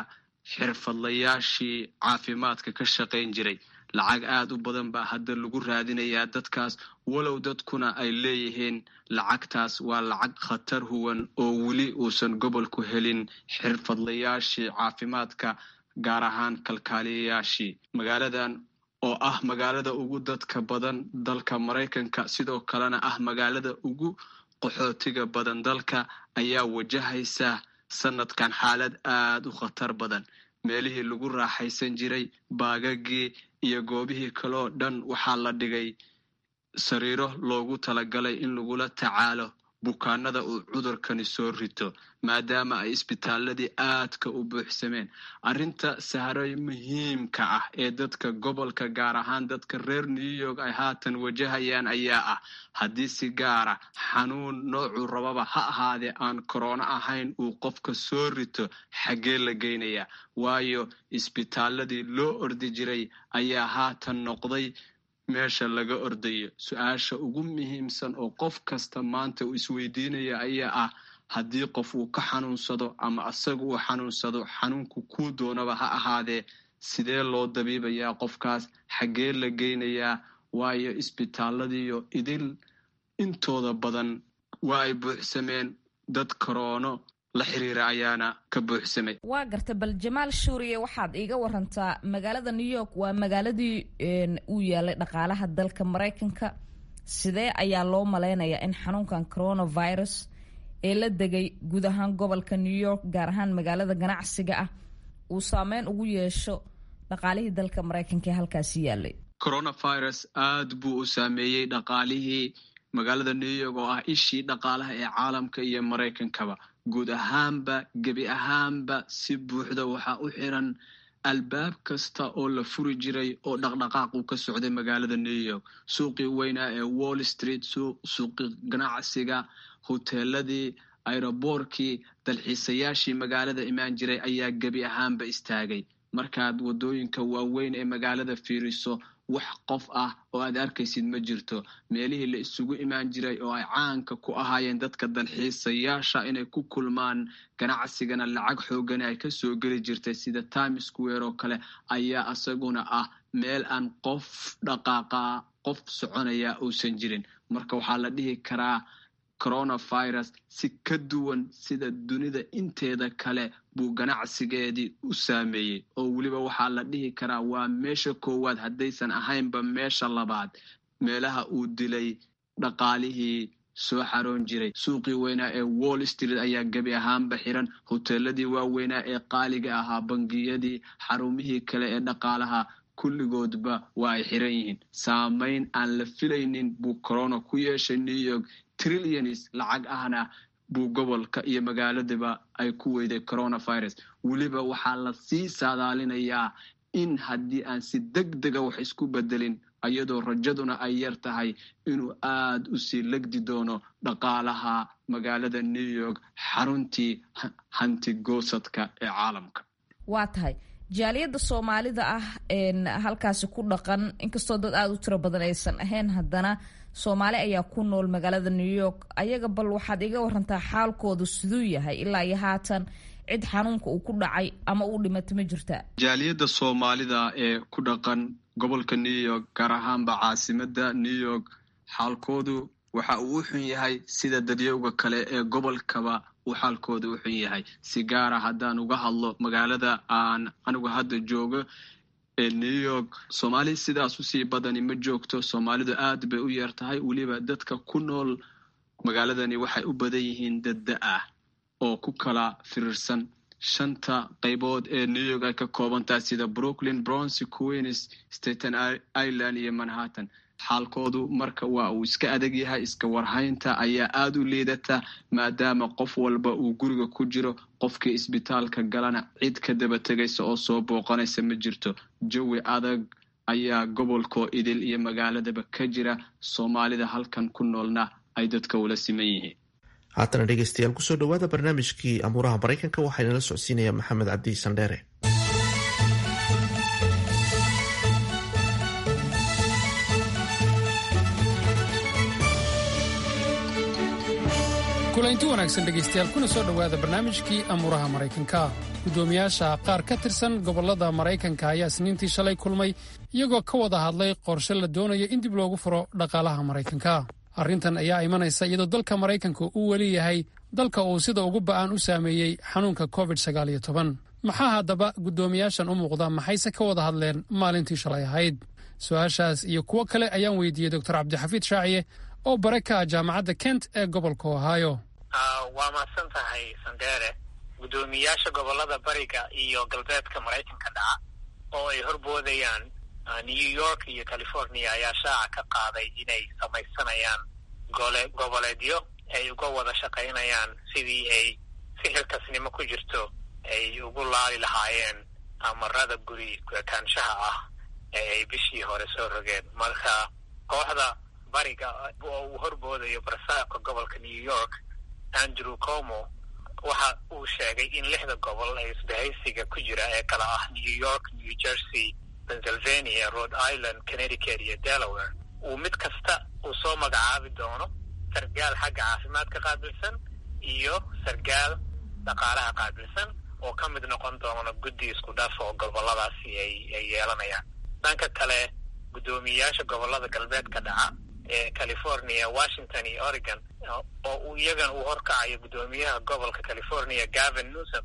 xirfadlayaashii caafimaadka ka shaqayn jiray lacag aad u badan baa hadda lagu raadinayaa dadkaas walow dadkuna ay leeyihiin lacagtaas waa lacag khatar huwan oo weli uusan gobolku helin xirfadlayaashii caafimaadka gaar ahaan kalkaaliyayaashii magaaladan oo ah magaalada ugu dadka badan dalka maraykanka sidoo kalena ah magaalada ugu qaxootiga badan dalka ayaa wajahaysa sanadkan xaalad aad u khatar badan meelihii lagu raaxaysan jiray baagagii iyo goobihii kaloo dhan waxaa la dhigay sariiro loogu talagalay in lagula tacaalo bukaanada uu cudurkani soo rito maadaama ay isbitaaladii aadka u buuxsameen arrinta sahro muhiimka ah ee dadka gobolka gaar ahaan dadka reer new york ay haatan wajahayaan ayaa ah haddii si gaara xanuun noocuu rababa ha ahaadee aan koroono ahayn uu qofka soo rito xaggee la geynayaa waayo isbitaaladii loo ordi jiray ayaa haatan noqday meesha laga ordayo su-aasha ugu muhiimsan oo qof kasta maanta uu isweydiinaya ayaa ah haddii qof uu ka xanuunsado ama asaga uu xanuunsado xanuunku kuu doonaba ha ahaadee sidee loo dabiibayaa qofkaas xaggee la geynayaa waayo isbitaaladiiyo idil intooda badan waa ay buuxsameen dad koroono la xiriira ayaana ka buuxsamay waa garta bal jamaal shuuriye waxaad iiga warantaa magaalada new york waa magaaladii uu yaalay dhaqaalaha dalka maraykanka sidee ayaa loo malaynayaa in xanuunkan coronavirus ee la degay guud ahaan gobolka new york gaar ahaan magaalada ganacsiga ah uu saameyn ugu yeesho dhaqaalihii dalka maraykanka ee halkaasi yaalay coronavirus aad buu u saameeyey dhaqaalihii magaalada new york oo ah ishii dhaqaalaha ee caalamka iyo maraykankaba guud ahaanba gebi ahaanba si buuxda waxaa u xiran albaab kasta oo la furi jiray oo dhaqdhaqaaq uu ka socday magaalada new york suuqii weynaa ee wall street suuqii ganacsiga hoteeladii airoboorkii dalxiisayaashii magaalada imaan jiray ayaa gebi ahaanba istaagay markaad waddooyinka waaweyn ee magaalada fiiriso wax qof ah oo aad arkaysid ma jirto meelihii la isugu imaan jiray oo ay caanka ku ahaayeen dadka dalxiisayaasha inay ku kulmaan ganacsigana lacag xoogani ay kasoo geli jirtay sida times square oo kale ayaa isaguna ah meel aan qof dhaqaaqa qof soconaya uusan jirin marka waxaa la dhihi karaa coronavirus si ka duwan sida dunida inteeda kale buu ganacsigeedii u saameeyey oo weliba waxaa la dhihi karaa waa meesha koowaad haddaysan ahaynba meesha labaad meelaha uu dilay dhaqaalihii soo xaroon jiray suuqii weynaa ee wall street ayaa gebi ahaanba xiran hoteeladii waaweynaa ee qaaliga ahaa bangiyadii xarumihii kale ee dhaqaalaha kulligoodba waa ay xiran yihiin saameyn aan la filaynin buu corona ku yeeshay new york trillions lacag ahna buu gobolka iyo magaaladaba ay ku weyday coronavirus weliba waxaa la sii saadaalinayaa in haddii aan si deg dega wax isku bedelin iyadoo rajaduna ay yar tahay inuu aad u sii legdi doono dhaqaalaha magaalada new york xaruntii hantigoosadka ee caalamka waa tahay jaaliyadda soomaalida ah halkaasi ku dhaqan inkastoo dad aada u tiro badan aysan ahayn haddana soomaali ayaa ku nool magaalada new york ayaga bal waxaad iga warantaa xaalkoodu siduu yahay ilaa iyo haatan cid xanuunka uu ku dhacay ama uu dhimato ma jirta jaaliyadda soomaalida ee ku dhaqan gobolka new york gaar ahaanba caasimada new york xaalkoodu waxa uu u xun yahay sida dadyowga kale ee gobolkaba uu xaalkooda u xun yahay si gaara haddaan uga hadlo magaalada aan anigu hadda joogo ee new york soomaali sidaas usii badani ma joogto soomaalidu aad bay u yar tahay weliba dadka ku nool magaaladani waxay u badan yihiin dadda ah oo ku kala firirsan shanta qaybood ee new york ay ka koobantahay sida brooklyn bronsy queens staten island iyo manhattan xaalkoodu marka waa uu iska adag yahay iska warhaynta ayaa aada u liidata maadaama qof walba uu guriga ku jiro qofkii isbitaalka galana cid ka daba tegaysa oo soo booqanaysa ma jirto jawi adag ayaa gobolkoo idil iyo magaaladaba ka jira soomaalida halkan ku noolna ay dadka ula siman yihiin haatana dhegeystayaal kusoo dhawaada barnaamijkii amuuraha maraykanka waxaa inala socodsiinaya maxamed cabdi sandheere kulanti wanaagsan dhegaystayaal kuna soo dhowaada barnaamijkii amuuraha maraykanka guddoomiyaasha qaar ka tirsan gobollada maraykanka ayaa isniintii shalay kulmay iyagoo ka wada hadlay qorshe la doonayo in dib loogu furo dhaqaalaha maraykanka arrintan ayaa imanaysa iyadoo dalka maraykanka uu weli yahay dalka uu sida ugu ba'an u saameeyey xanuunka covid maxaa haddaba guddoomiyaashan u muuqda maxayse ka wada hadleen maalintii shalay ahayd su-aashaas iyo kuwo kale ayaan weydiiyey doctor cabdixafiid shaaciye oo bare ka ah jaamacadda kent ee gobolka ohaayo waa mahadsan tahay sandere guddoomiyaasha gobolada bariga iyo galbeedka maraykanka dhaca oo ay horboodayaan new york iyo california ayaa shaaca ka qaaday inay samaysanayaan gole goboleedyo ay uga wada shaqaynayaan sidii ay si xilkasnimo ku jirto ay ugu laali lahaayeen amarada guri kaanshaha ah ee ay bishii hore soo rogeen marka kooxda bariga oo uu horboodayo barsaabka gobolka new york andrew como waxa uu sheegay in lixda gobol ee isbahaysiga ku jira ee kala ah new york new jersey pennsylvania rhode island connecticut iyo delaware uu mid kasta uu soo magacaabi doono sargaal xagga caafimaadka qaabilsan iyo sargaal dhaqaalaha qaabilsan oo ka mid noqon doono guddi isku dhaf oo goboladaasi ay ay yeelanayaan dhanka kale guddoomiyayaasha gobolada galbeedka dhaca ee california washington iyo oregon oo uu iyagan uu horkacayo guddoomiyaha gobolka california gavin newsom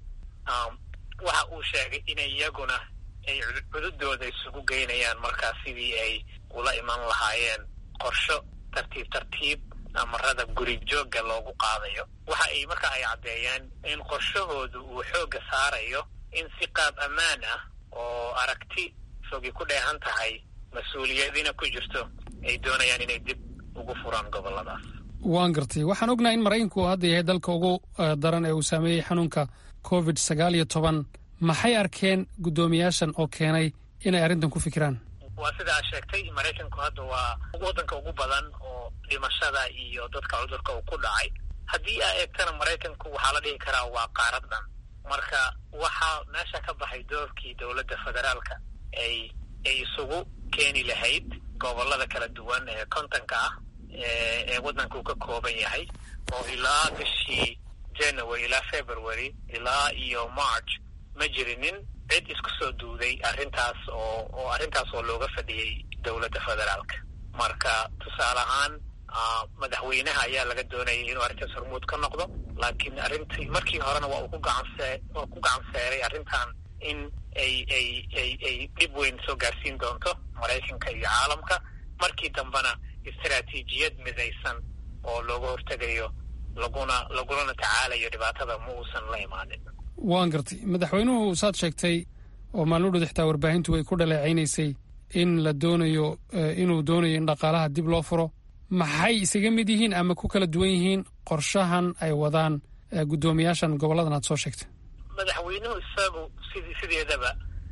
waxa uu sheegay inay iyaguna ay cududooda isugu geynayaan markaa sidii ay ula iman lahaayeen qorsho tartiib tartiib amarada guri joogga loogu qaadayo waxa ay marka ay caddeeyeen in qorshahoodu uu xoogga saarayo in si qaab ammaan ah oo aragti fogi ku dheehan tahay mas-uuliyadina ku jirto ay doonayaan inay dib ugu furaan goboladaas waan gartay waxaan ognahay in maraykanku uu hadda yahay dalka ugu daran ee uu saameeyey xanuunka covid sagaal iyo toban maxay arkeen guddoomiyaashan oo keenay inay arrintan ku fikiraan waa sidaa sheegtay maraykanku hadda waa waddanka ugu badan oo dhimashada iyo dadka cudurka uu ku dhacay haddii aa eegtana maraykanku waxaa la dhihi karaa waa qaarad dhan marka waxaa meesha ka baxay doorkii dowladda federaalka ay ay isugu keeni lahayd gobolada kala duwan ee kontonka ah ee waddanka uu ka kooban yahay oo ilaa bishii january ilaa february ilaa iyo march ma jirinin cid isku soo duuday arrintaas oo oo arrintaas oo looga fadhiyey dowladda federaalka marka tusaale ahaan madaxweynaha ayaa laga doonayay inuu arrintaas hormuud ka noqdo laakiin arrintii markii horena waa uu ku gacansee waa ku gacanseeray arrintan in ay ay ay ay dhib weyn soo gaarsiin doonto maraykanka iyo caalamka markii dambena istaraatiijiyad midaysan oo looga hortegayo laguna lagulana tacaalayo dhibaatada ma uusan la imaanin waan gartay madaxweynuhu saad sheegtay oo maalin udhud xitaa warbaahintu ay ku dhaleecaynaysay in la doonayo inuu doonayo in dhaqaalaha dib loo furo maxay isaga mid yihiin ama ku kala duwan yihiin qorshahan ay wadaan guddoomiyaashan goboladan aad soo sheegtay madaxweynuhu isagu sidii sideedaba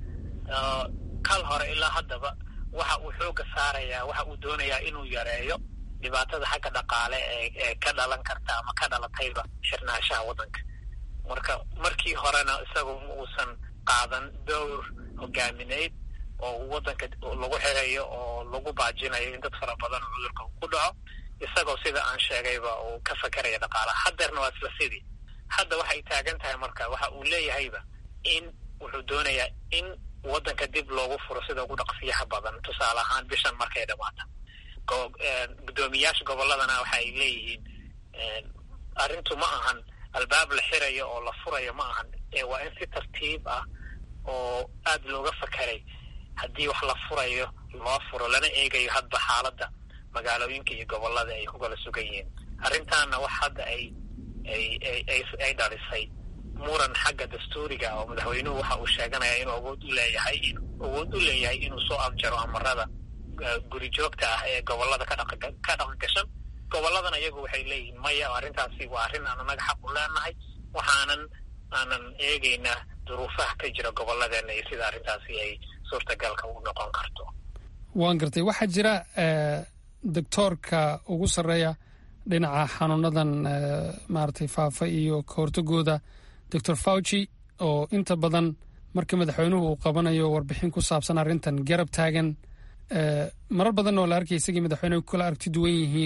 kal hore ilaa haddaba waxa uu xooga saarayaa waxa uu doonayaa inuu yareeyo dhibaatada xagga dhaqaale ee ee ka dhalan karta ama ka dhalatayba xirnaanshaha waddanka marka markii horena isagu ma uusan qaadan dowr hogaamineyd oo waddanka lagu xirayo oo lagu baajinayo in dad fara badan cudurka ku dhaco isagoo sida aan sheegayba uu ka fakeraya dhaqaalaha haddeerna waa isla sidii hadda waxay taagan tahay marka waxa uu leeyahayba in wuxuu doonayaa in waddanka dib loogu furo sida ugu dhaqsiyaha badan tusaale ahaan bishan markay dhamaata guddoomiyaasha gobolladana waxa ay leeyihiin arrintu ma ahan albaab la xirayo oo la furayo ma ahan waa in si tartiib ah oo aada looga fakeray haddii wax la furayo loo furo lana eegayo hadba xaaladda magaalooyinka iyo gobollada ay ku kala sugan yihiin arrintaana wax hadda ay ay ay ay dhalisay muran xagga dastuuriga oo madaxweynuhu waxa uu sheeganaya inuu awood u leeyahay awood u leeyahay inuu soo afjaro amarada guri joogta ah ee gobollada ka dhaqa ka dhaqan gashan gobolladana iyagu waxay leeyihiin maya arrintaasi waa arrin aan anaga xaq u leenahay waxaanan aanan eegaynaa duruufaha ka jira gobolladeena iyo sida arrintaasi ay suurtagalka u noqon karto waan gartay waxaa jira doctoorka ugu sarreeya dhinaca xanuunadan maaragtay faafa iyo ka hortagooda doctor fauci oo inta badan marka madaxweynuhu uu qabanayo warbixin ku saabsan arrintan garab taagan marar badan oo la arkay isagii madaxweynuhu kala aragti duwan yihiin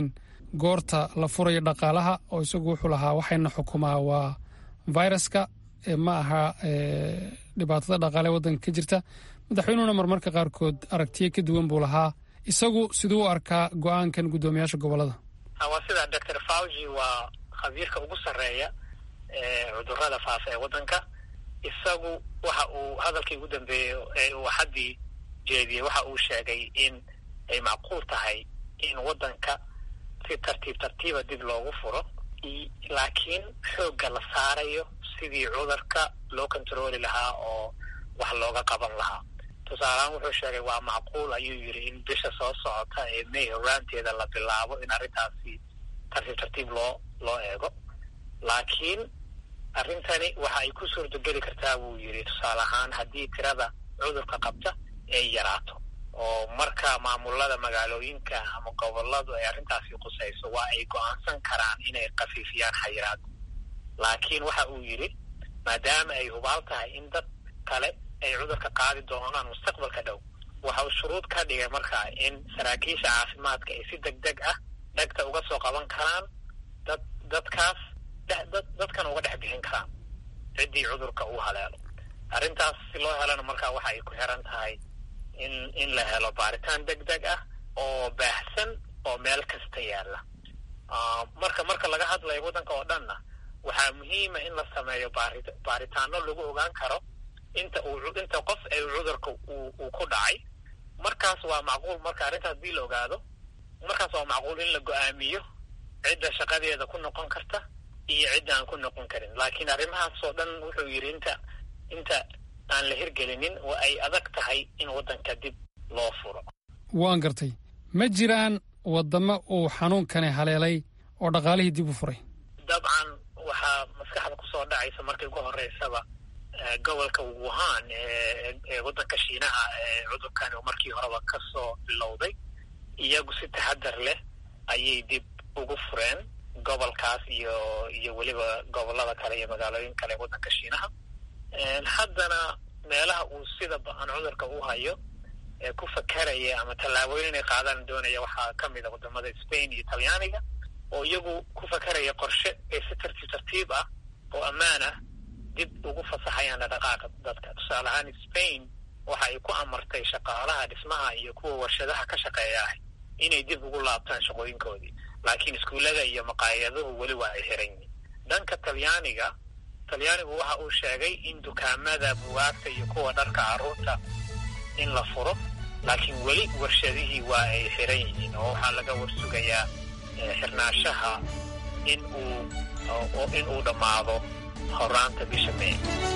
goorta la furayo dhaqaalaha oo isagu wuxuu lahaa waxayna xukumaa waa viruska ma aha dhibaatada dhaqaale waddanka ka jirta madaxweynuhuna marmarka qaarkood aragtiyo ka duwan buu lahaa isagu siduu u arkaa go-aankan guddoomiyaasha gobolada waa sida doctor fauji waa khabiirka ugu sarreeya cudurada faafa ee waddanka isagu waxa uu hadalkii ugu dambeeyey ee uu haddii jeediyey waxa uu sheegay in ay macquul tahay in waddanka si tartiib tartiiba dib loogu furo laakiin xoogga la saarayo sidii cudurka loo controli lahaa oo wax looga qaban lahaa tusaalehaan wuxuu sheegay waa macquul ayuu yidhi in bisha soo socota ee may horaanteeda la bilaabo in arrintaasi tartiib tartiib loo loo eego laakiin arrintani waxa ay ku suurtogeli kartaa buu yidhi tusaale ahaan haddii tirada cudurka qabta ay yaraato oo marka maamulada magaalooyinka ama goboladu ay arrintaasi qusayso waa ay go-aansan karaan inay khafiifiyaan xayiraad laakiin waxa uu yidhi maadaama ay hubaal tahay in dad kale ay cudurka qaadi doonaan mustaqbalka dhow waxa uu shuruud ka dhigay markaa in saraakiisha caafimaadka ay si deg deg ah dhegta uga soo qaban karaan dad dadkaas dadkan uga dhex bixin karaan ciddii cudurka uu haleelo arrintaas si loo helana markaa waxa ay ku xiran tahay in in la helo baaritaan deg deg ah oo baahsan oo meel kasta yaalla marka marka laga hadlayo waddanka oo dhanna waxaa muhiima in la sameeyo baari baaritaano lagu ogaan karo inta uu inta qof ay cudurka uu uu ku dhacay markaas waa macquul marka arrintaas hadii la ogaado markaas waa macquul in la go-aamiyo cidda shaqadeeda ku noqon karta iyo cidda aan ku noqon karin laakiin arrimahaas oo dhan wuxuu yidhi inta inta aan la hirgelinin oo ay adag tahay in waddanka dib loo furo waan gartay ma jiraan waddamo uu xanuunkani haleelay oo dhaqaalihii dib u furay dabcan waxaa maskaxda kusoo dhacaysa markii ugu horeysaba gobolka wuhan ee waddanka shiinaha ee cudurkani markii horeba kasoo bilowday iyagu si taxadar leh ayay dib ugu fureen gobolkaas iyo iyo weliba gobolada kale iyo magaalooyin kale ee waddanka shiinaha haddana meelaha uu sida ba-an cudurka u hayo ee ku fakaraya ama tallaabooyin inay qaadaan doonaya waxaa ka mid a wadamada spain iyo talyaaniga oo iyagu ku fakaraya qorshe ee si tartiib tartiib ah oo ammaan ah dib ugu fasaxayaan dhaqaaqa dadka tusaale ahaan spain waxa ay ku amartay shaqaalaha dhismaha iyo kuwa warshadaha ka shaqeeya ah inay dib ugu laabtaan shaqooyinkoodii laakiin iskuullada iyo maqaayaduhu weli waa ay xiran yihiin dhanka talyaaniga talyaanigu waxa uu sheegay in dukaamada buwaagta iyo kuwa dharka carruurta in la furo laakiin weli warshadihii waa ay xiran yihiin oo waxaa laga warsugayaa xirnaashaha in uu in uu dhammaado horaanta bisha may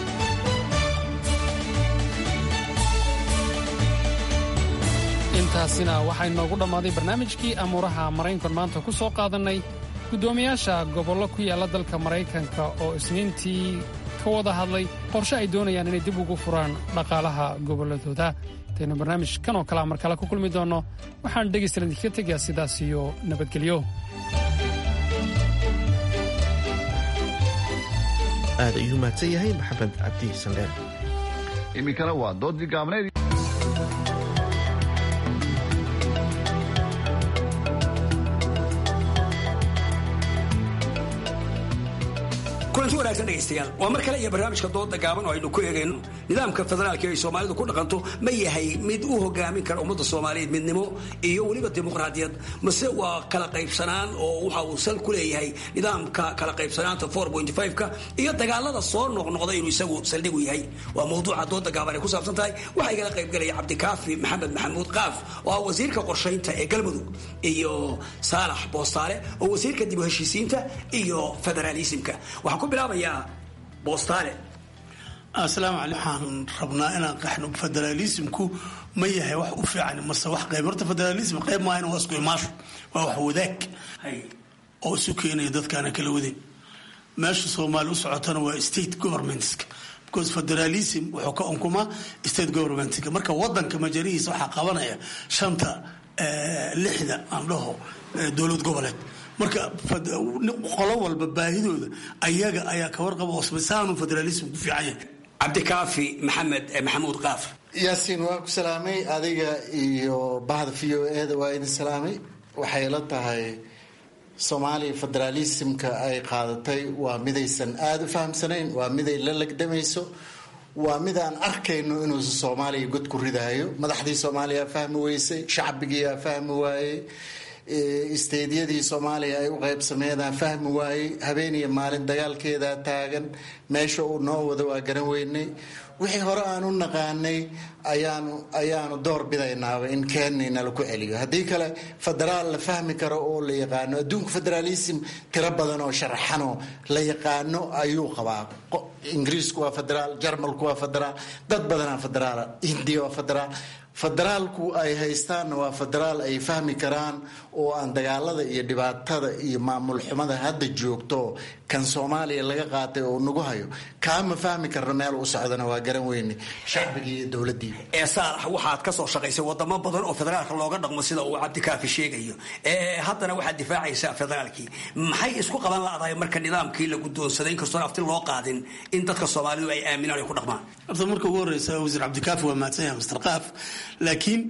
intaasina waxaa inoogu dhammaaday barnaamijkii amuuraha maraykankan maanta ku soo qaadannay guddoomiyaasha gobollo ku yaalla dalka maraykanka oo isniintii ka wada hadlay qorshe ay doonayaan inay dib ugu furaan dhaqaalaha gobolladooda intaynu barnaamij kan oo kalea mar kale ku kulmi doonno waxaan dhegaystalan idinkaga tegayaa sidaas iyo nabadgelyo aad ayuu mahadsan yahay maxamed cabdi sandheer iminkana waa doodii gaabneed kulanti wanaagsan dhegaystayaal waa mar kale iyo barnaamijka dooda gaaban oo aynu ku eegayno nidaamka federaalka ay soomaalidu ku dhaqanto ma yahay mid u hogaamin kara ummadda soomaaliyeed midnimo iyo weliba dimuqraadiyad mase waa kala qaybsanaan oo waxa uu sal ku leeyahay nidaamka kala qaybsanaanta ka iyo dagaalada soo noqnoqda inuu isagu saldhigu yahay waa mawduuca dooda gaaban ay ku saabsan tahay waxaa igala qaybgelaya cabdikaafi maxamed maxamuud qaaf oo ah wasiirka qorshaynta ee galmudug iyo saalax boostaale oo wasiirka dib u heshiisiinta iyo federaalisimka ku bilaabayaa boostaale asalaamu caley waxaan rabnaa inaan qaxno federaalismku ma yahay wax u fiican mase wax qayb horta federalism qayb maahan waa isku imaasho waa wax wadaag oo isu keenaya dadkaana kala wadayn meesha soomaali u socotana waa state governmentska because federalism wuxuu ka unkumaa state governmentska marka wadanka majarihiisa waxaa qabanaya shanta lixda aan dhaho dowlad goboleed marka qolo walba baahidooda ayaga ayaa ka warqaba osmisaanu federalism ku fiican yahay cabdikaafi maxamed maxamuud qaaf yaasiin waa ku salaamay adiga iyo bahda v o eda waa idin salaamay waxay la tahay soomaaliya federaalismka ay qaadatay waa midaysan aada u fahamsanayn waa miday la legdamayso waa mid aan arkayno inuusa soomaaliya god ku ridaayo madaxdii soomaaliya fahmi weysay shacbigiiaa fahmi waayey isteedyadii soomaaliya ay u qaybsameedaan fahmi waayey habeen iyo maalin dagaalkeedaa taagan meesha uu noo wado waa garan weynay wixii hore aan u naqaanay ayaanu ayaanu door bidaynaaba in keenayna laku celiyo haddii kale federaal la fahmi karo oo la yaqaano adduunka federaalism tiro badan oo sharaxanoo la yaqaano ayuu qabaa ingiriisku waa federaal jarmalku waa federaal dad badanaa federaal hindiya waa federaal federaalku ay haystaanna waa federaal ay fahmi karaan oo aan dagaalada iyo dhibaatada iyo maamul xumada hadda joogto kan soomaaliya laga qaatay oo nagu hayo kaama fahmi karno meel u socdana waa garan weyne shacbigii iyo dowladii ee saalax waxaad ka soo shaqaysay wadamo badan oo federaalka looga dhaqmo sida uu cabdikaafi sheegayo haddana waxaad difaacaysaa federaalkii maxay isku qaban ladahay marka nidaamkii la guddoonsaday inkastoon afti loo qaadin in dadka soomaalidu ay aaminaan ay ku dhaqmaan horta marka ugu horeysa wasiir cabdikaafi waa mahadsan yahay mr qaaf laakiin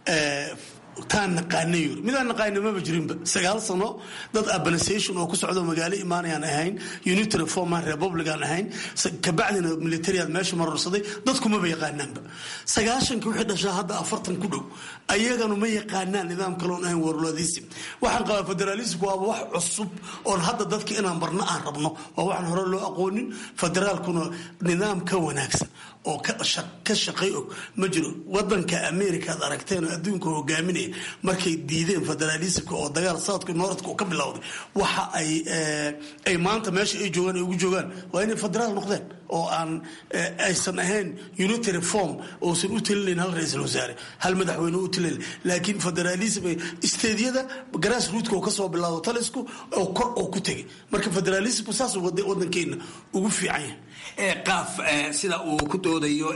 taan naqaanay yuri midaan naqaana maba jirinba sagaal sano dad urbanization oo ku socdo magaalo imaanayaan ahayn unity reforman republican ahayn kabacdina militariyaad meesha marorsaday dadkumaba yaqaanaanba sagaashanka wixii dhashaa hadda afartan ku dhow ayaganu ma yaqaanaan nidaam kaloon ahayn warlodism waxaan qabaa federalismku waaba wax cusub oon hadda dadka inaan barno aan rabno waa waxaan hore loo aqoonin federaalkuna nidaam ka wanaagsan oo ka shaqay og ma jiro wadanka america ad aragteen oo adduunka hogaaminaya markay diideen federalismka oo dagaal saadka nooradka ka bilowday waxa ay ay maanta meesha ay joogaan ay ugu joogaan waa inay federaal noqdeen oo aan aysan ahayn unity reform uusan u talinayn hal ra-iisul wasaare hal madaxweyne u talinayn laakiin federalism isteedyada grass rootka oo kasoo bilaado talisku oo kor oo ku tegay marka federalismku saas wadankeena ugu fiican yahay qaaf sida uu ku doodayo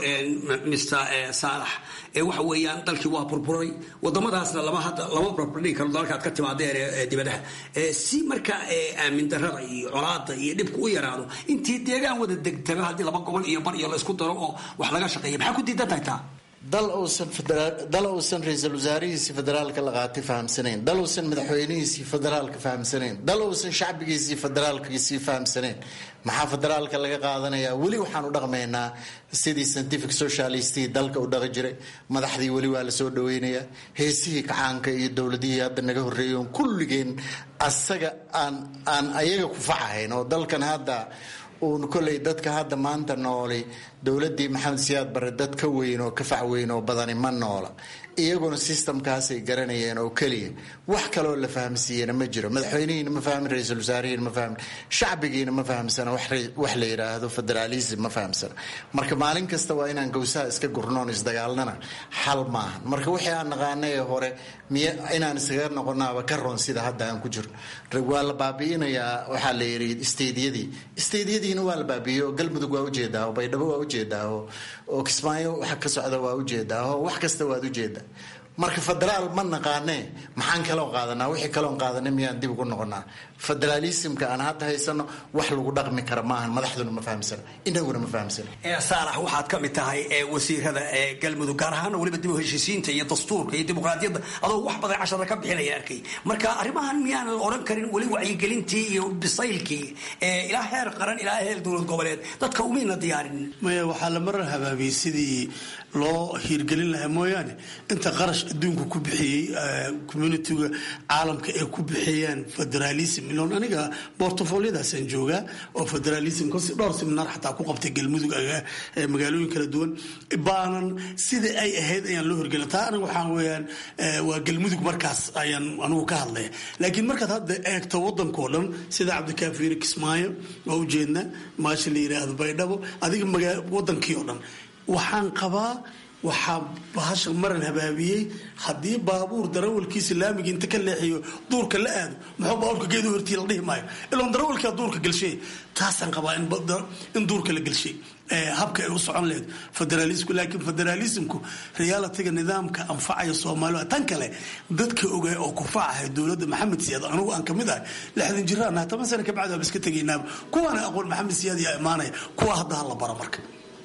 mr saalax waxa weeyaan dalkii waa burburay wadamadaasna lama hadda lama burburdhigi karo dalalkaad ka timaadeen ee dibadaha si marka aamin darada iyo colaada iyo dhibka u yaraado intii deegaan wada degtaga haddii laba gobol iyo bar iyo laysku daro oo wax laga shaqeeya maxaa ku diidan tahay taa dal uusan dal uusan ra-iisul wasaarihiisii federaalka la qaatay fahamsanayn dal uusan madaxweynihiisii federaalka fahamsanayn dal uusan shacbigiisii federaalkiisii fahamsanayn maxaa federaalka laga qaadanayaa weli waxaan u dhaqmaynaa sidii scientific socialistii dalka u dhaqi jiray madaxdii weli waa la soo dhaweynayaa heesihii kacaanka iyo dowladihii hadda naga horreeyoon kulligeen asaga aan aan ayaga ku facahayn oo dalkan hadda uun koley dadka hadda maanta nooli dowladii maxamed siyaad bare dad ka weyn oo ka fac weyn oo badani ma noola iyaguna systemkaasay garanayeen oo keliya wax kaloo la fahamsiiyena ma jiro madaxweynihiina ma fahmin ra-iisul wasaarihiina ma fahmin shacbigiina ma fahamsana wax la yidhaahdo federalism ma fahamsana marka maalin kasta waa inaan gowsaha iska gurnoon isdagaalnana xal maahan marka wixii aan naqaanay ee hore miy inaan isaga noqonaaba ka roon sida hadda aan ku jirno waa la baabi'inayaa waxaa la yidhi isteedyadii isteedyadiina waa la baabi'iyey oo galmudug waa ujeedaa oo baydhabo waa ujeedaa oo kismaayo waxa ka socda waa ujeedaa oo wax kasta waad ujeedaa marka federaal ma naqaanee maxaan kaloo qaadanaa wixii kaloon qaadanay miyaan dib ugu noqonaa federalismka aan hadda haysano wax lagu dhaqmi kara maahan madaxduna ma fahamsana inaguna ma fahamsana saalax waxaad ka mid tahay wasiirada galmudug gaar ahaana weliba dib u heshiisiinta iyo dastuurka iyo dimuqraadiyadda adoo wax badan cashara ka bixinaya arkay marka arrimahan miyaanan odhan karin weli wacyigelintii iyo bisaylkii ilaa heer qaran ilaa heer dowlad goboleed dadka umayna diyaarin maya waxaa la marar habaabiyey sidii loo hiirgelin lahaa mooyaane inta qarash adduunka ku bixiyey communitiga caalamka ay ku bixiyeen federalism iloon aniga bortofoliyadaasaan joogaa oo federalism dhowr seminaar xataa ku qabtay galmudug magaalooyin kala duwan baanan sida ay ahayd ayaan loo hirgelin taa aniga waxaa weeyaan waa galmudug markaas ayaan anigu ka hadlaya laakiin markaad hadda eegto wadankao dhan sida cabdikaafiir kismaayo waa ujeedna maasha la yiraahdo baydhabo adiga wadankii oo dhan waxaan qabaa waxaa bahasha maran habaabiyey haddii baabuur darawalkiisa laamiga inta ka leexiyo duurka la aado muxuu baabuurka geedu hortii la dhihi maayo iloon darawalkaa duurka gelshay taasaan qabaa in duurka la gelshay habka ay u socon lahayd federalismku laakiin federalismku realitiga nidaamka anfacaya soomaalida tan kale dadka ogaa oo kufacahay dowladda maxamed siyaad anugu aan kamid ahay lixdan jiraan toban sano kabacdi waaba iska tegaynaaba kuwaana aqoon maxamed siyaad yaa imaanaya kuwa hadda ha la baro marka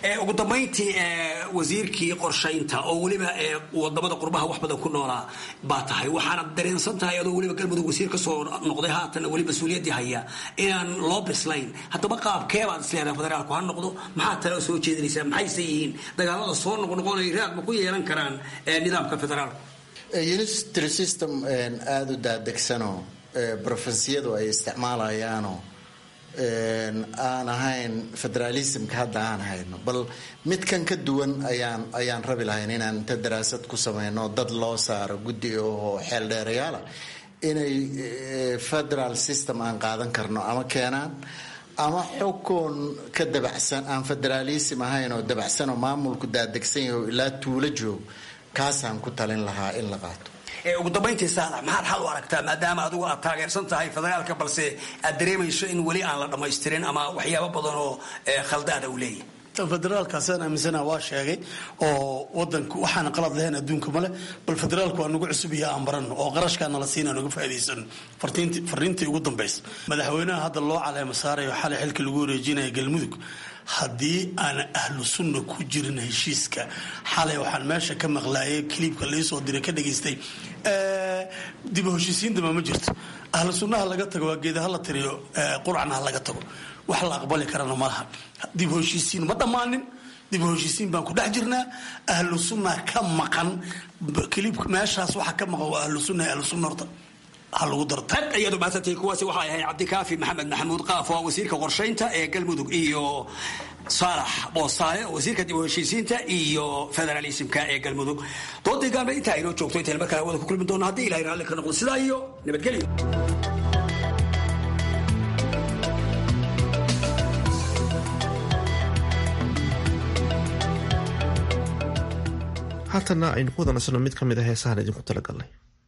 ugu dambayntii wasiirkii qorshaynta oo weliba wadamada qurbaha wax badan ku noolaa baa tahay waxaana dareensan tahay adoo weliba galmudug wasiir ka soo noqday haatan weli mas-uuliyaddii haya inaan loo bislayn haddaba qaabkee baad isleedahay federaalku ha noqdo maxaa tale soo jeedinaysaa maxayse yihiin dagaalada soo noqnoqonaya raad ma ku yeelan karaan nidaamka federaalka unitary system aada u daadegsanoo brofensiyadu ay isticmaalayaanoo aan ahayn federalismka hadda aan hayno bal midkan ka duwan ayaan ayaan rabi lahayn inaan inta daraasad ku sameyno dad loo saaro guddi oo xeeldheerayaala inay federal system aan qaadan karno ama keenaan ama xukun ka dabacsan aan federalism ahayn oo dabacsan oo maamulku daadegsan yahay oo ilaa tuulo joog kaasaan ku talin lahaa in la qaato ugu dambayntii saalax maxaad xal u aragtaa maadaama adigu aad taageersan tahay federaalka balse aad dareemayso in weli aan la dhammaystirin ama waxyaabo badan oo khaldaada uu leeyahay federaalkaasaan aaminsana waa sheegay oo wadanku waxaana qalad lahayn adduunka male bal federaalku waa nagu cusub iyo aan barano oo qarashkaana la siina nagu faa'iidaysano fariintii ugu dambaysa madaxweynaha hadda loo caleema saarayo xalay xilka lagu wareejinaya galmudug haddii aan ahlu sunna ku jirin heshiiska xalay waxaan meesha ka maqlaayay kiliibka laisoo diray ka dhageystay dib u heshiisiin dama ma jirto ahlu sunnaha laga tago waa geedaha la tiriyo qurcana ha laga tago wax la aqbali karana malaha dib u heshiisiin ma dhammaanin dib u heshiisiin baan ku dhex jirnaa ahlu sunna ka maqan kiliibka meeshaas waxa ka maqan waa ahlu sunna ahlu sunna horta aad ayaad umahadsantay kuwaasi waxay ahayd cabdikaafi maxamed maxamuud qaaf oo wasiirka qorshaynta ee galmudug iyo saalax boosaale wasiirka dib u heshiisiinta iyo federalismka ee galmudug doodii gaanba intaa inoo joogto intayna mar kale hawada ku kulmi doono haddii ilahay raalli ka noqdo sidaa iyo nabadgelyo haatana aynu ku wadansano mid ka mid a heesahan idinku talagalnay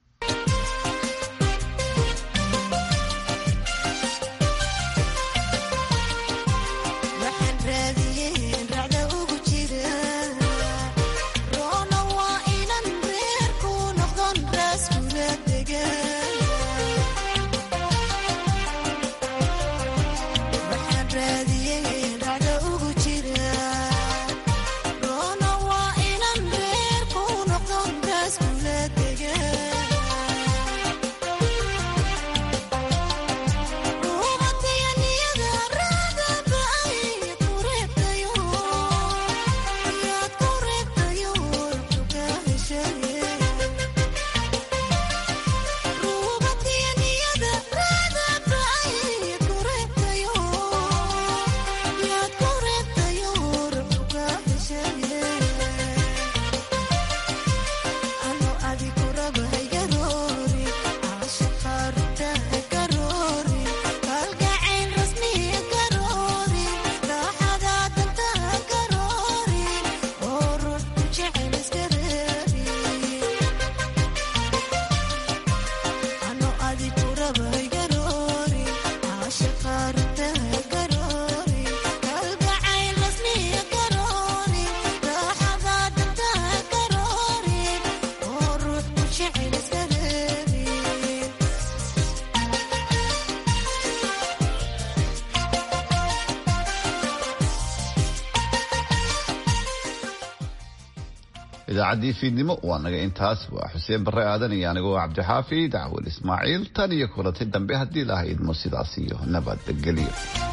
idaacaddii fiidnimo waa naga intaas waa xuseen barre aadan iyo anigoo cabdixaafid cawil ismaaciil tan iyo kulanti dambe haddii lahaydmo sidaas iyo nabadgelyo